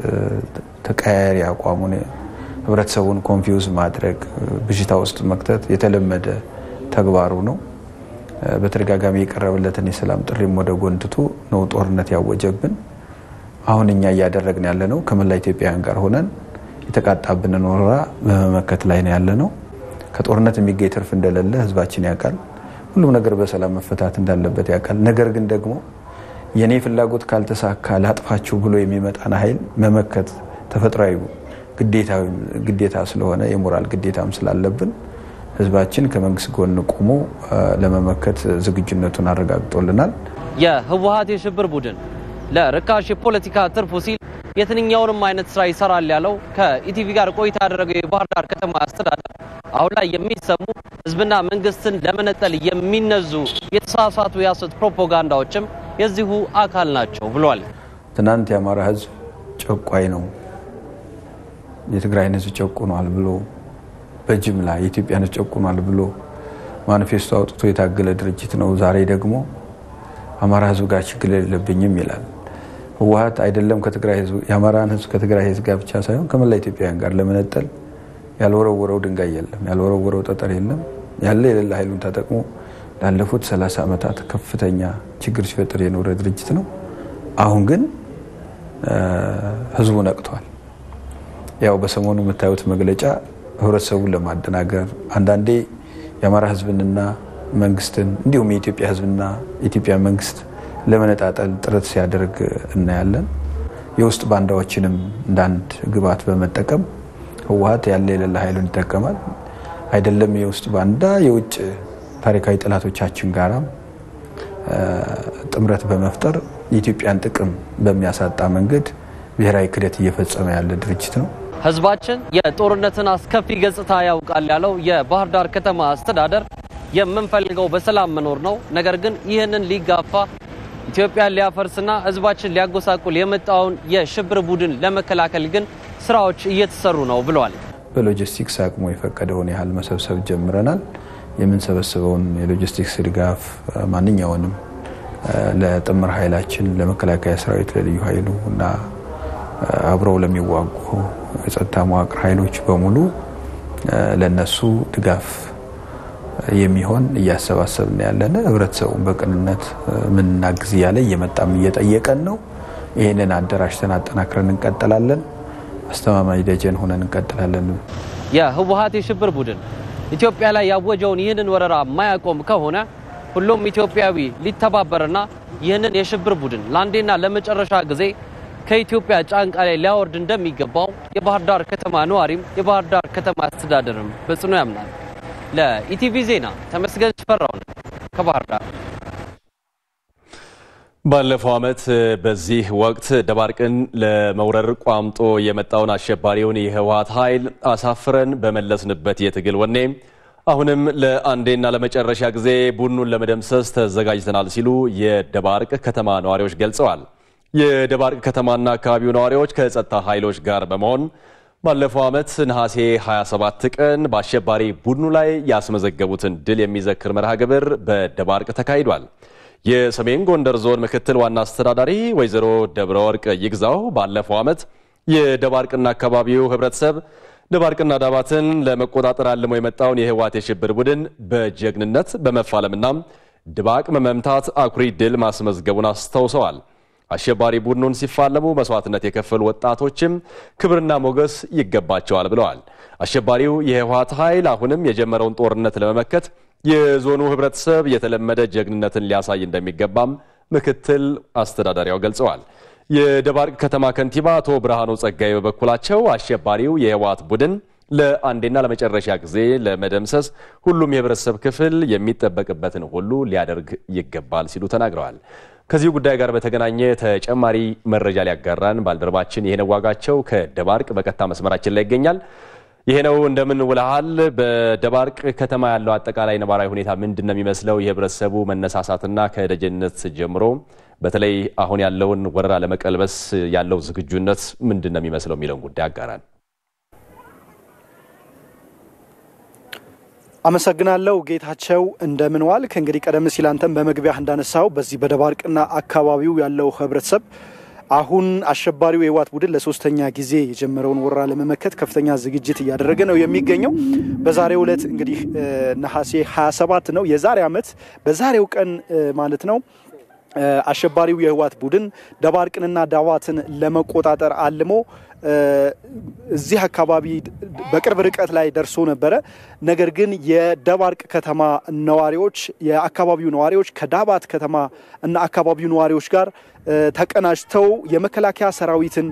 ተቀያያሪ አቋሙን ህብረተሰቡን ኮንፊውዝ ማድረግ፣ ብዥታ ውስጥ መክተት የተለመደ ተግባሩ ነው። በተደጋጋሚ የቀረበለትን የሰላም ጥሪም ወደ ጎን ትቶ ነው ጦርነት ያወጀብን። አሁን እኛ እያደረግን ያለ ነው ከመላ ኢትዮጵያውያን ጋር ሆነን የተቃጣብንን ወረራ በመመከት ላይ ነው ያለ ነው። ከጦርነት የሚገኝ ትርፍ እንደሌለ ህዝባችን ያውቃል። ሁሉም ነገር በሰላም መፈታት እንዳለበት ያውቃል። ነገር ግን ደግሞ የኔ ፍላጎት ካልተሳካ ላጥፋችሁ ብሎ የሚመጣን ኃይል መመከት ተፈጥሯዊ ግዴታ ስለሆነ የሞራል ግዴታም ስላለብን ህዝባችን ከመንግስት ጎን ቆሞ ለመመከት ዝግጁነቱን አረጋግጦልናል። የህወሓት የሽብር ቡድን ለርካሽ የፖለቲካ ትርፉ ሲል የትኛውንም አይነት ስራ ይሰራል ያለው ከኢቲቪ ጋር ቆይታ ያደረገው የባህር ዳር ከተማ አስተዳደር አሁን ላይ የሚሰሙ ህዝብና መንግስትን ለመነጠል የሚነዙ የተሳሳቱ የሐሰት ፕሮፓጋንዳዎችም የዚሁ አካል ናቸው ብሏል። ትናንት የአማራ ህዝብ ጨቋይ ነው፣ የትግራይን ህዝብ ጨቁኗል ብሎ በጅምላ የኢትዮጵያን ህዝብ ጨቁኗል ብሎ ማኒፌስቶ አውጥቶ የታገለ ድርጅት ነው። ዛሬ ደግሞ አማራ ህዝብ ጋር ችግር የለብኝም ይላል። ህወሓት አይደለም ከትግራይ ህዝብ የአማራን ህዝብ ከትግራይ ህዝብ ጋር ብቻ ሳይሆን ከመላ ኢትዮጵያውያን ጋር ለመነጠል ያልወረወረው ድንጋይ የለም፣ ያልወረወረው ጠጠር የለም። ያለ የሌለ ኃይሉን ተጠቅሞ ላለፉት 30 ዓመታት ከፍተኛ ችግር ሲፈጥር የኖረ ድርጅት ነው። አሁን ግን ህዝቡ ነቅቷል። ያው በሰሞኑ የምታዩት መግለጫ ህብረተሰቡን ለማደናገር አንዳንዴ የአማራ ህዝብንና መንግስትን እንዲሁም የኢትዮጵያ ህዝብና የኢትዮጵያ መንግስት ለመነጣጠል ጥረት ሲያደርግ እናያለን። የውስጥ ባንዳዎችንም እንዳንድ ግብዓት በመጠቀም ህወሓት ያለ የሌለ ኃይሉን ይጠቀማል። አይደለም የውስጥ ባንዳ የውጭ ታሪካዊ ጠላቶቻችን ጋራም ጥምረት በመፍጠር የኢትዮጵያን ጥቅም በሚያሳጣ መንገድ ብሔራዊ ክደት እየፈጸመ ያለ ድርጅት ነው። ህዝባችን የጦርነትን አስከፊ ገጽታ ያውቃል ያለው የባህር ዳር ከተማ አስተዳደር የምንፈልገው በሰላም መኖር ነው። ነገር ግን ይህንን ሊጋፋ ኢትዮጵያን ሊያፈርስና ህዝባችን ሊያጎሳቁል የመጣውን የሽብር ቡድን ለመከላከል ግን ስራዎች እየተሰሩ ነው ብለዋል። በሎጂስቲክስ አቅሙ የፈቀደውን ያህል መሰብሰብ ጀምረናል። የምንሰበስበውን የሎጂስቲክስ ድጋፍ ማንኛውንም ለጥምር ኃይላችን፣ ለመከላከያ ሰራዊት፣ ለልዩ ኃይሉ እና አብረው ለሚዋጉ የጸጥታ መዋቅር ኃይሎች በሙሉ ለነሱ ድጋፍ የሚሆን እያሰባሰብን ያለን ህብረተሰቡን በቅንነት ምንናግዝ እያለ እየመጣም እየጠየቀን ነው። ይህንን አደራጅተን አጠናክረን እንቀጥላለን። አስተማማኝ ደጀን ሆነን እንቀጥላለን። የህወሓት የሽብር ቡድን ኢትዮጵያ ላይ ያወጀውን ይህንን ወረራ የማያቆም ከሆነ ሁሉም ኢትዮጵያዊ ሊተባበርና ይህንን የሽብር ቡድን ለአንዴና ለመጨረሻ ጊዜ ከኢትዮጵያ ጫንቃ ላይ ሊያወርድ እንደሚገባው የባህር ዳር ከተማ ነዋሪም የባህር ዳር ከተማ አስተዳደርም በጽኑ ያምናል። ለኢቲቪ ዜና ተመስገን ሽፈራው ነኝ ከባህር ዳር። ባለፈው ዓመት በዚህ ወቅት ደባርቅን ለመውረር ቋምጦ የመጣውን አሸባሪውን የህወሓት ኃይል አሳፍረን በመለስንበት የትግል ወኔ አሁንም ለአንዴና ለመጨረሻ ጊዜ ቡድኑን ለመደምሰስ ተዘጋጅተናል ሲሉ የደባርቅ ከተማ ነዋሪዎች ገልጸዋል። የደባርቅ ከተማና አካባቢው ነዋሪዎች ከጸጥታ ኃይሎች ጋር በመሆን ባለፈው ዓመት ነሐሴ 27 ቀን በአሸባሪ ቡድኑ ላይ ያስመዘገቡትን ድል የሚዘክር መርሃ ግብር በደባርቅ ተካሂዷል። የሰሜን ጎንደር ዞን ምክትል ዋና አስተዳዳሪ ወይዘሮ ደብረ ወርቅ ይግዛው ባለፈው ዓመት የደባርቅና አካባቢው ህብረተሰብ ደባርቅና ዳባትን ለመቆጣጠር አልሞ የመጣውን የህወሓት የሽብር ቡድን በጀግንነት በመፋለምና ድባቅ በመምታት አኩሪ ድል ማስመዝገቡን አስታውሰዋል። አሸባሪ ቡድኑን ሲፋለሙ መስዋዕትነት የከፈሉ ወጣቶችም ክብርና ሞገስ ይገባቸዋል ብለዋል። አሸባሪው የህወሓት ኃይል አሁንም የጀመረውን ጦርነት ለመመከት የዞኑ ህብረተሰብ የተለመደ ጀግንነትን ሊያሳይ እንደሚገባም ምክትል አስተዳዳሪያው ገልጸዋል። የደባርቅ ከተማ ከንቲባ አቶ ብርሃኑ ጸጋይ በበኩላቸው አሸባሪው የህወሓት ቡድን ለአንዴና ለመጨረሻ ጊዜ ለመደምሰስ ሁሉም የህብረተሰብ ክፍል የሚጠበቅበትን ሁሉ ሊያደርግ ይገባል ሲሉ ተናግረዋል። ከዚሁ ጉዳይ ጋር በተገናኘ ተጨማሪ መረጃ ሊያጋራን ባልደረባችን ይሄነው ዋጋቸው ከደባርቅ በቀጥታ መስመራችን ላይ ይገኛል። ይሄ ነው እንደምን ውለሃል? በደባርቅ ከተማ ያለው አጠቃላይ ነባራዊ ሁኔታ ምንድን ነው የሚመስለው? የህብረተሰቡ መነሳሳትና ከደጀነት ጀምሮ በተለይ አሁን ያለውን ወረራ ለመቀልበስ ያለው ዝግጁነት ምንድን ነው የሚመስለው የሚለውን ጉዳይ አጋራን። አመሰግናለሁ ጌታቸው፣ እንደምን ዋልክ? እንግዲህ ቀደም ሲል አንተም በመግቢያህ እንዳነሳው በዚህ በደባርቅና አካባቢው ያለው ህብረተሰብ አሁን አሸባሪው የህወሓት ቡድን ለሶስተኛ ጊዜ የጀመረውን ወረራ ለመመከት ከፍተኛ ዝግጅት እያደረገ ነው የሚገኘው። በዛሬው ዕለት እንግዲህ ነሐሴ 27 ነው የዛሬ ዓመት በዛሬው ቀን ማለት ነው አሸባሪው የህወሓት ቡድን ደባርቅንና ዳባትን ለመቆጣጠር አልሞ እዚህ አካባቢ በቅርብ ርቀት ላይ ደርሶ ነበረ። ነገር ግን የደባርቅ ከተማ ነዋሪዎች የአካባቢው ነዋሪዎች ከዳባት ከተማ እና አካባቢው ነዋሪዎች ጋር ተቀናጅተው የመከላከያ ሰራዊትን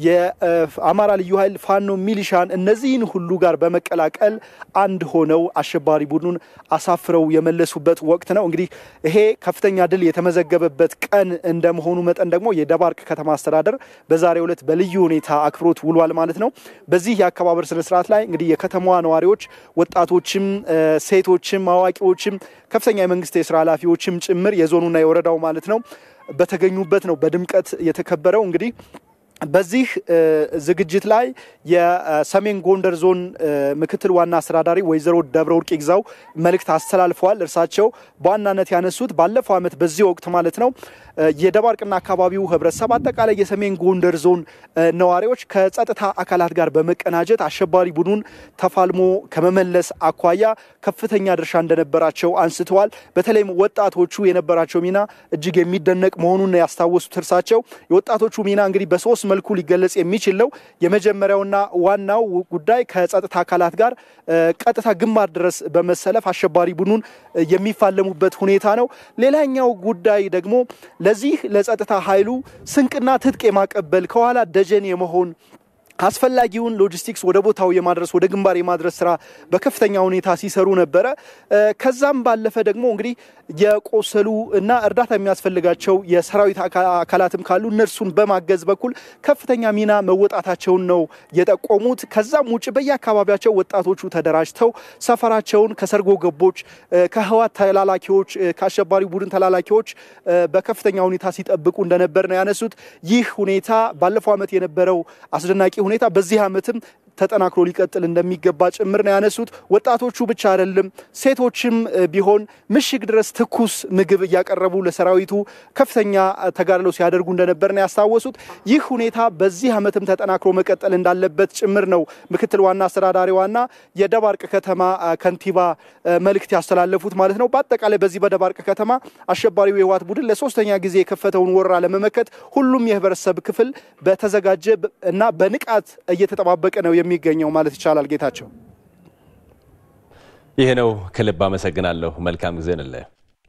የአማራ ልዩ ኃይል ፋኖ ሚሊሻን እነዚህን ሁሉ ጋር በመቀላቀል አንድ ሆነው አሸባሪ ቡድኑን አሳፍረው የመለሱበት ወቅት ነው። እንግዲህ ይሄ ከፍተኛ ድል የተመዘገበበት ቀን እንደመሆኑ መጠን ደግሞ የደባርቅ ከተማ አስተዳደር በዛሬው ዕለት በልዩ ሁኔታ አክብሮት ውሏል ማለት ነው። በዚህ የአከባበር ስነስርዓት ላይ እንግዲህ የከተማዋ ነዋሪዎች ወጣቶችም፣ ሴቶችም፣ አዋቂዎችም ከፍተኛ የመንግስት የስራ ኃላፊዎችም ጭምር የዞኑና የወረዳው ማለት ነው በተገኙበት ነው በድምቀት የተከበረው እንግዲህ በዚህ ዝግጅት ላይ የሰሜን ጎንደር ዞን ምክትል ዋና አስተዳዳሪ ወይዘሮ ደብረ ወርቅ ይግዛው መልእክት አስተላልፈዋል። እርሳቸው በዋናነት ያነሱት ባለፈው ዓመት በዚህ ወቅት ማለት ነው የደባርቅና አካባቢው ህብረተሰብ አጠቃላይ የሰሜን ጎንደር ዞን ነዋሪዎች ከጸጥታ አካላት ጋር በመቀናጀት አሸባሪ ቡድኑን ተፋልሞ ከመመለስ አኳያ ከፍተኛ ድርሻ እንደነበራቸው አንስተዋል። በተለይም ወጣቶቹ የነበራቸው ሚና እጅግ የሚደነቅ መሆኑን ያስታወሱት እርሳቸው የወጣቶቹ ሚና እንግዲህ በሶስት መልኩ ሊገለጽ የሚችል ነው። የመጀመሪያውና ዋናው ጉዳይ ከጸጥታ አካላት ጋር ቀጥታ ግንባር ድረስ በመሰለፍ አሸባሪ ቡድኑን የሚፋለሙበት ሁኔታ ነው። ሌላኛው ጉዳይ ደግሞ ለዚህ ለጸጥታ ኃይሉ ስንቅና ትጥቅ የማቀበል ከኋላ ደጀን የመሆን አስፈላጊውን ሎጂስቲክስ ወደ ቦታው የማድረስ ወደ ግንባር የማድረስ ስራ በከፍተኛ ሁኔታ ሲሰሩ ነበረ። ከዛም ባለፈ ደግሞ እንግዲህ የቆሰሉ እና እርዳታ የሚያስፈልጋቸው የሰራዊት አካላትም ካሉ እነርሱን በማገዝ በኩል ከፍተኛ ሚና መወጣታቸውን ነው የጠቆሙት። ከዛም ውጭ በየአካባቢያቸው ወጣቶቹ ተደራጅተው ሰፈራቸውን ከሰርጎ ገቦች፣ ከህዋት ተላላኪዎች፣ ከአሸባሪ ቡድን ተላላኪዎች በከፍተኛ ሁኔታ ሲጠብቁ እንደነበር ነው ያነሱት። ይህ ሁኔታ ባለፈው ዓመት የነበረው አስደናቂ ሁኔታ በዚህ ዓመትም ተጠናክሮ ሊቀጥል እንደሚገባ ጭምር ነው ያነሱት። ወጣቶቹ ብቻ አይደለም ሴቶችም ቢሆን ምሽግ ድረስ ትኩስ ምግብ እያቀረቡ ለሰራዊቱ ከፍተኛ ተጋድሎ ሲያደርጉ እንደነበር ነው ያስታወሱት። ይህ ሁኔታ በዚህ ዓመትም ተጠናክሮ መቀጠል እንዳለበት ጭምር ነው ምክትል ዋና አስተዳዳሪዋና የደባርቅ ከተማ ከንቲባ መልእክት ያስተላለፉት ማለት ነው። በአጠቃላይ በዚህ በደባርቅ ከተማ አሸባሪው የህወሓት ቡድን ለሶስተኛ ጊዜ የከፈተውን ወረራ ለመመከት ሁሉም የህብረተሰብ ክፍል በተዘጋጀ እና በንቃት እየተጠባበቀ ነው የሚገኘው ማለት ይቻላል። ጌታቸው ይህ ነው። ከልብ አመሰግናለሁ። መልካም ጊዜ ንለ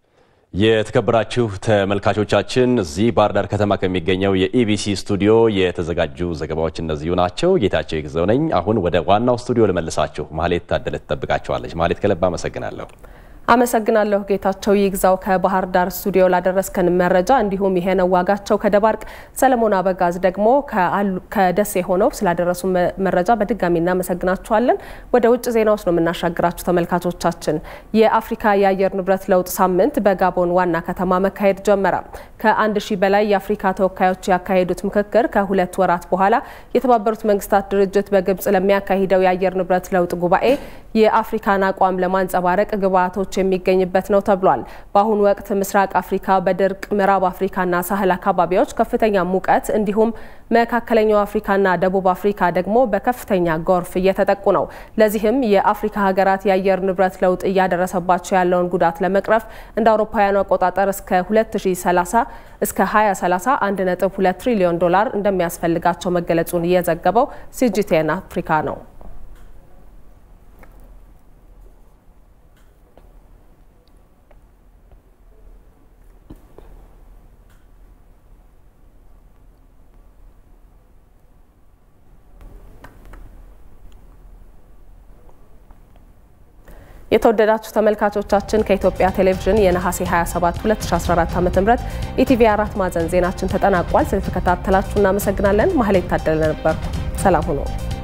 የተከበራችሁ ተመልካቾቻችን እዚህ ባህር ዳር ከተማ ከሚገኘው የኢቢሲ ስቱዲዮ የተዘጋጁ ዘገባዎች እነዚሁ ናቸው። ጌታቸው ይግዘው ነኝ። አሁን ወደ ዋናው ስቱዲዮ ልመልሳችሁ። ማህሌት ታደለ ትጠብቃችኋለች። ማህሌት ከልብ አመሰግናለሁ። አመሰግናለሁ ጌታቸው ይግዛው ከባህር ዳር ስቱዲዮ ላደረስከን መረጃ። እንዲሁም ይሄነው ዋጋቸው ከደባርቅ፣ ሰለሞን አበጋዝ ደግሞ ከደሴ ሆነው ስላደረሱ መረጃ በድጋሚ እናመሰግናችኋለን። ወደ ውጭ ዜናዎች ነው የምናሻግራችሁ ተመልካቾቻችን። የአፍሪካ የአየር ንብረት ለውጥ ሳምንት በጋቦን ዋና ከተማ መካሄድ ጀመረ። ከአንድ ሺህ በላይ የአፍሪካ ተወካዮች ያካሄዱት ምክክር ከሁለት ወራት በኋላ የተባበሩት መንግስታት ድርጅት በግብጽ ለሚያካሂደው የአየር ንብረት ለውጥ ጉባኤ የአፍሪካን አቋም ለማንጸባረቅ ግብዓቶች የሚገኝበት ነው ተብሏል። በአሁኑ ወቅት ምስራቅ አፍሪካ በድርቅ ምዕራብ አፍሪካና ሳህል አካባቢዎች ከፍተኛ ሙቀት እንዲሁም መካከለኛው አፍሪካና ደቡብ አፍሪካ ደግሞ በከፍተኛ ጎርፍ እየተጠቁ ነው። ለዚህም የአፍሪካ ሀገራት የአየር ንብረት ለውጥ እያደረሰባቸው ያለውን ጉዳት ለመቅረፍ እንደ አውሮፓውያኑ አቆጣጠር እስከ 2030 እስከ 2030 1.2 ትሪሊዮን ዶላር እንደሚያስፈልጋቸው መገለጹን እየዘገበው ሲጂቲኤን አፍሪካ ነው። የተወደዳችሁ ተመልካቾቻችን ከኢትዮጵያ ቴሌቪዥን የነሐሴ 27 2014 ዓ.ም ኢቲቪ አራት ማዕዘን ዜናችን ተጠናቋል። ስለተከታተላችሁ እናመሰግናለን። ማህሌት ታደለ ነበርኩ። ሰላም ሁኑ።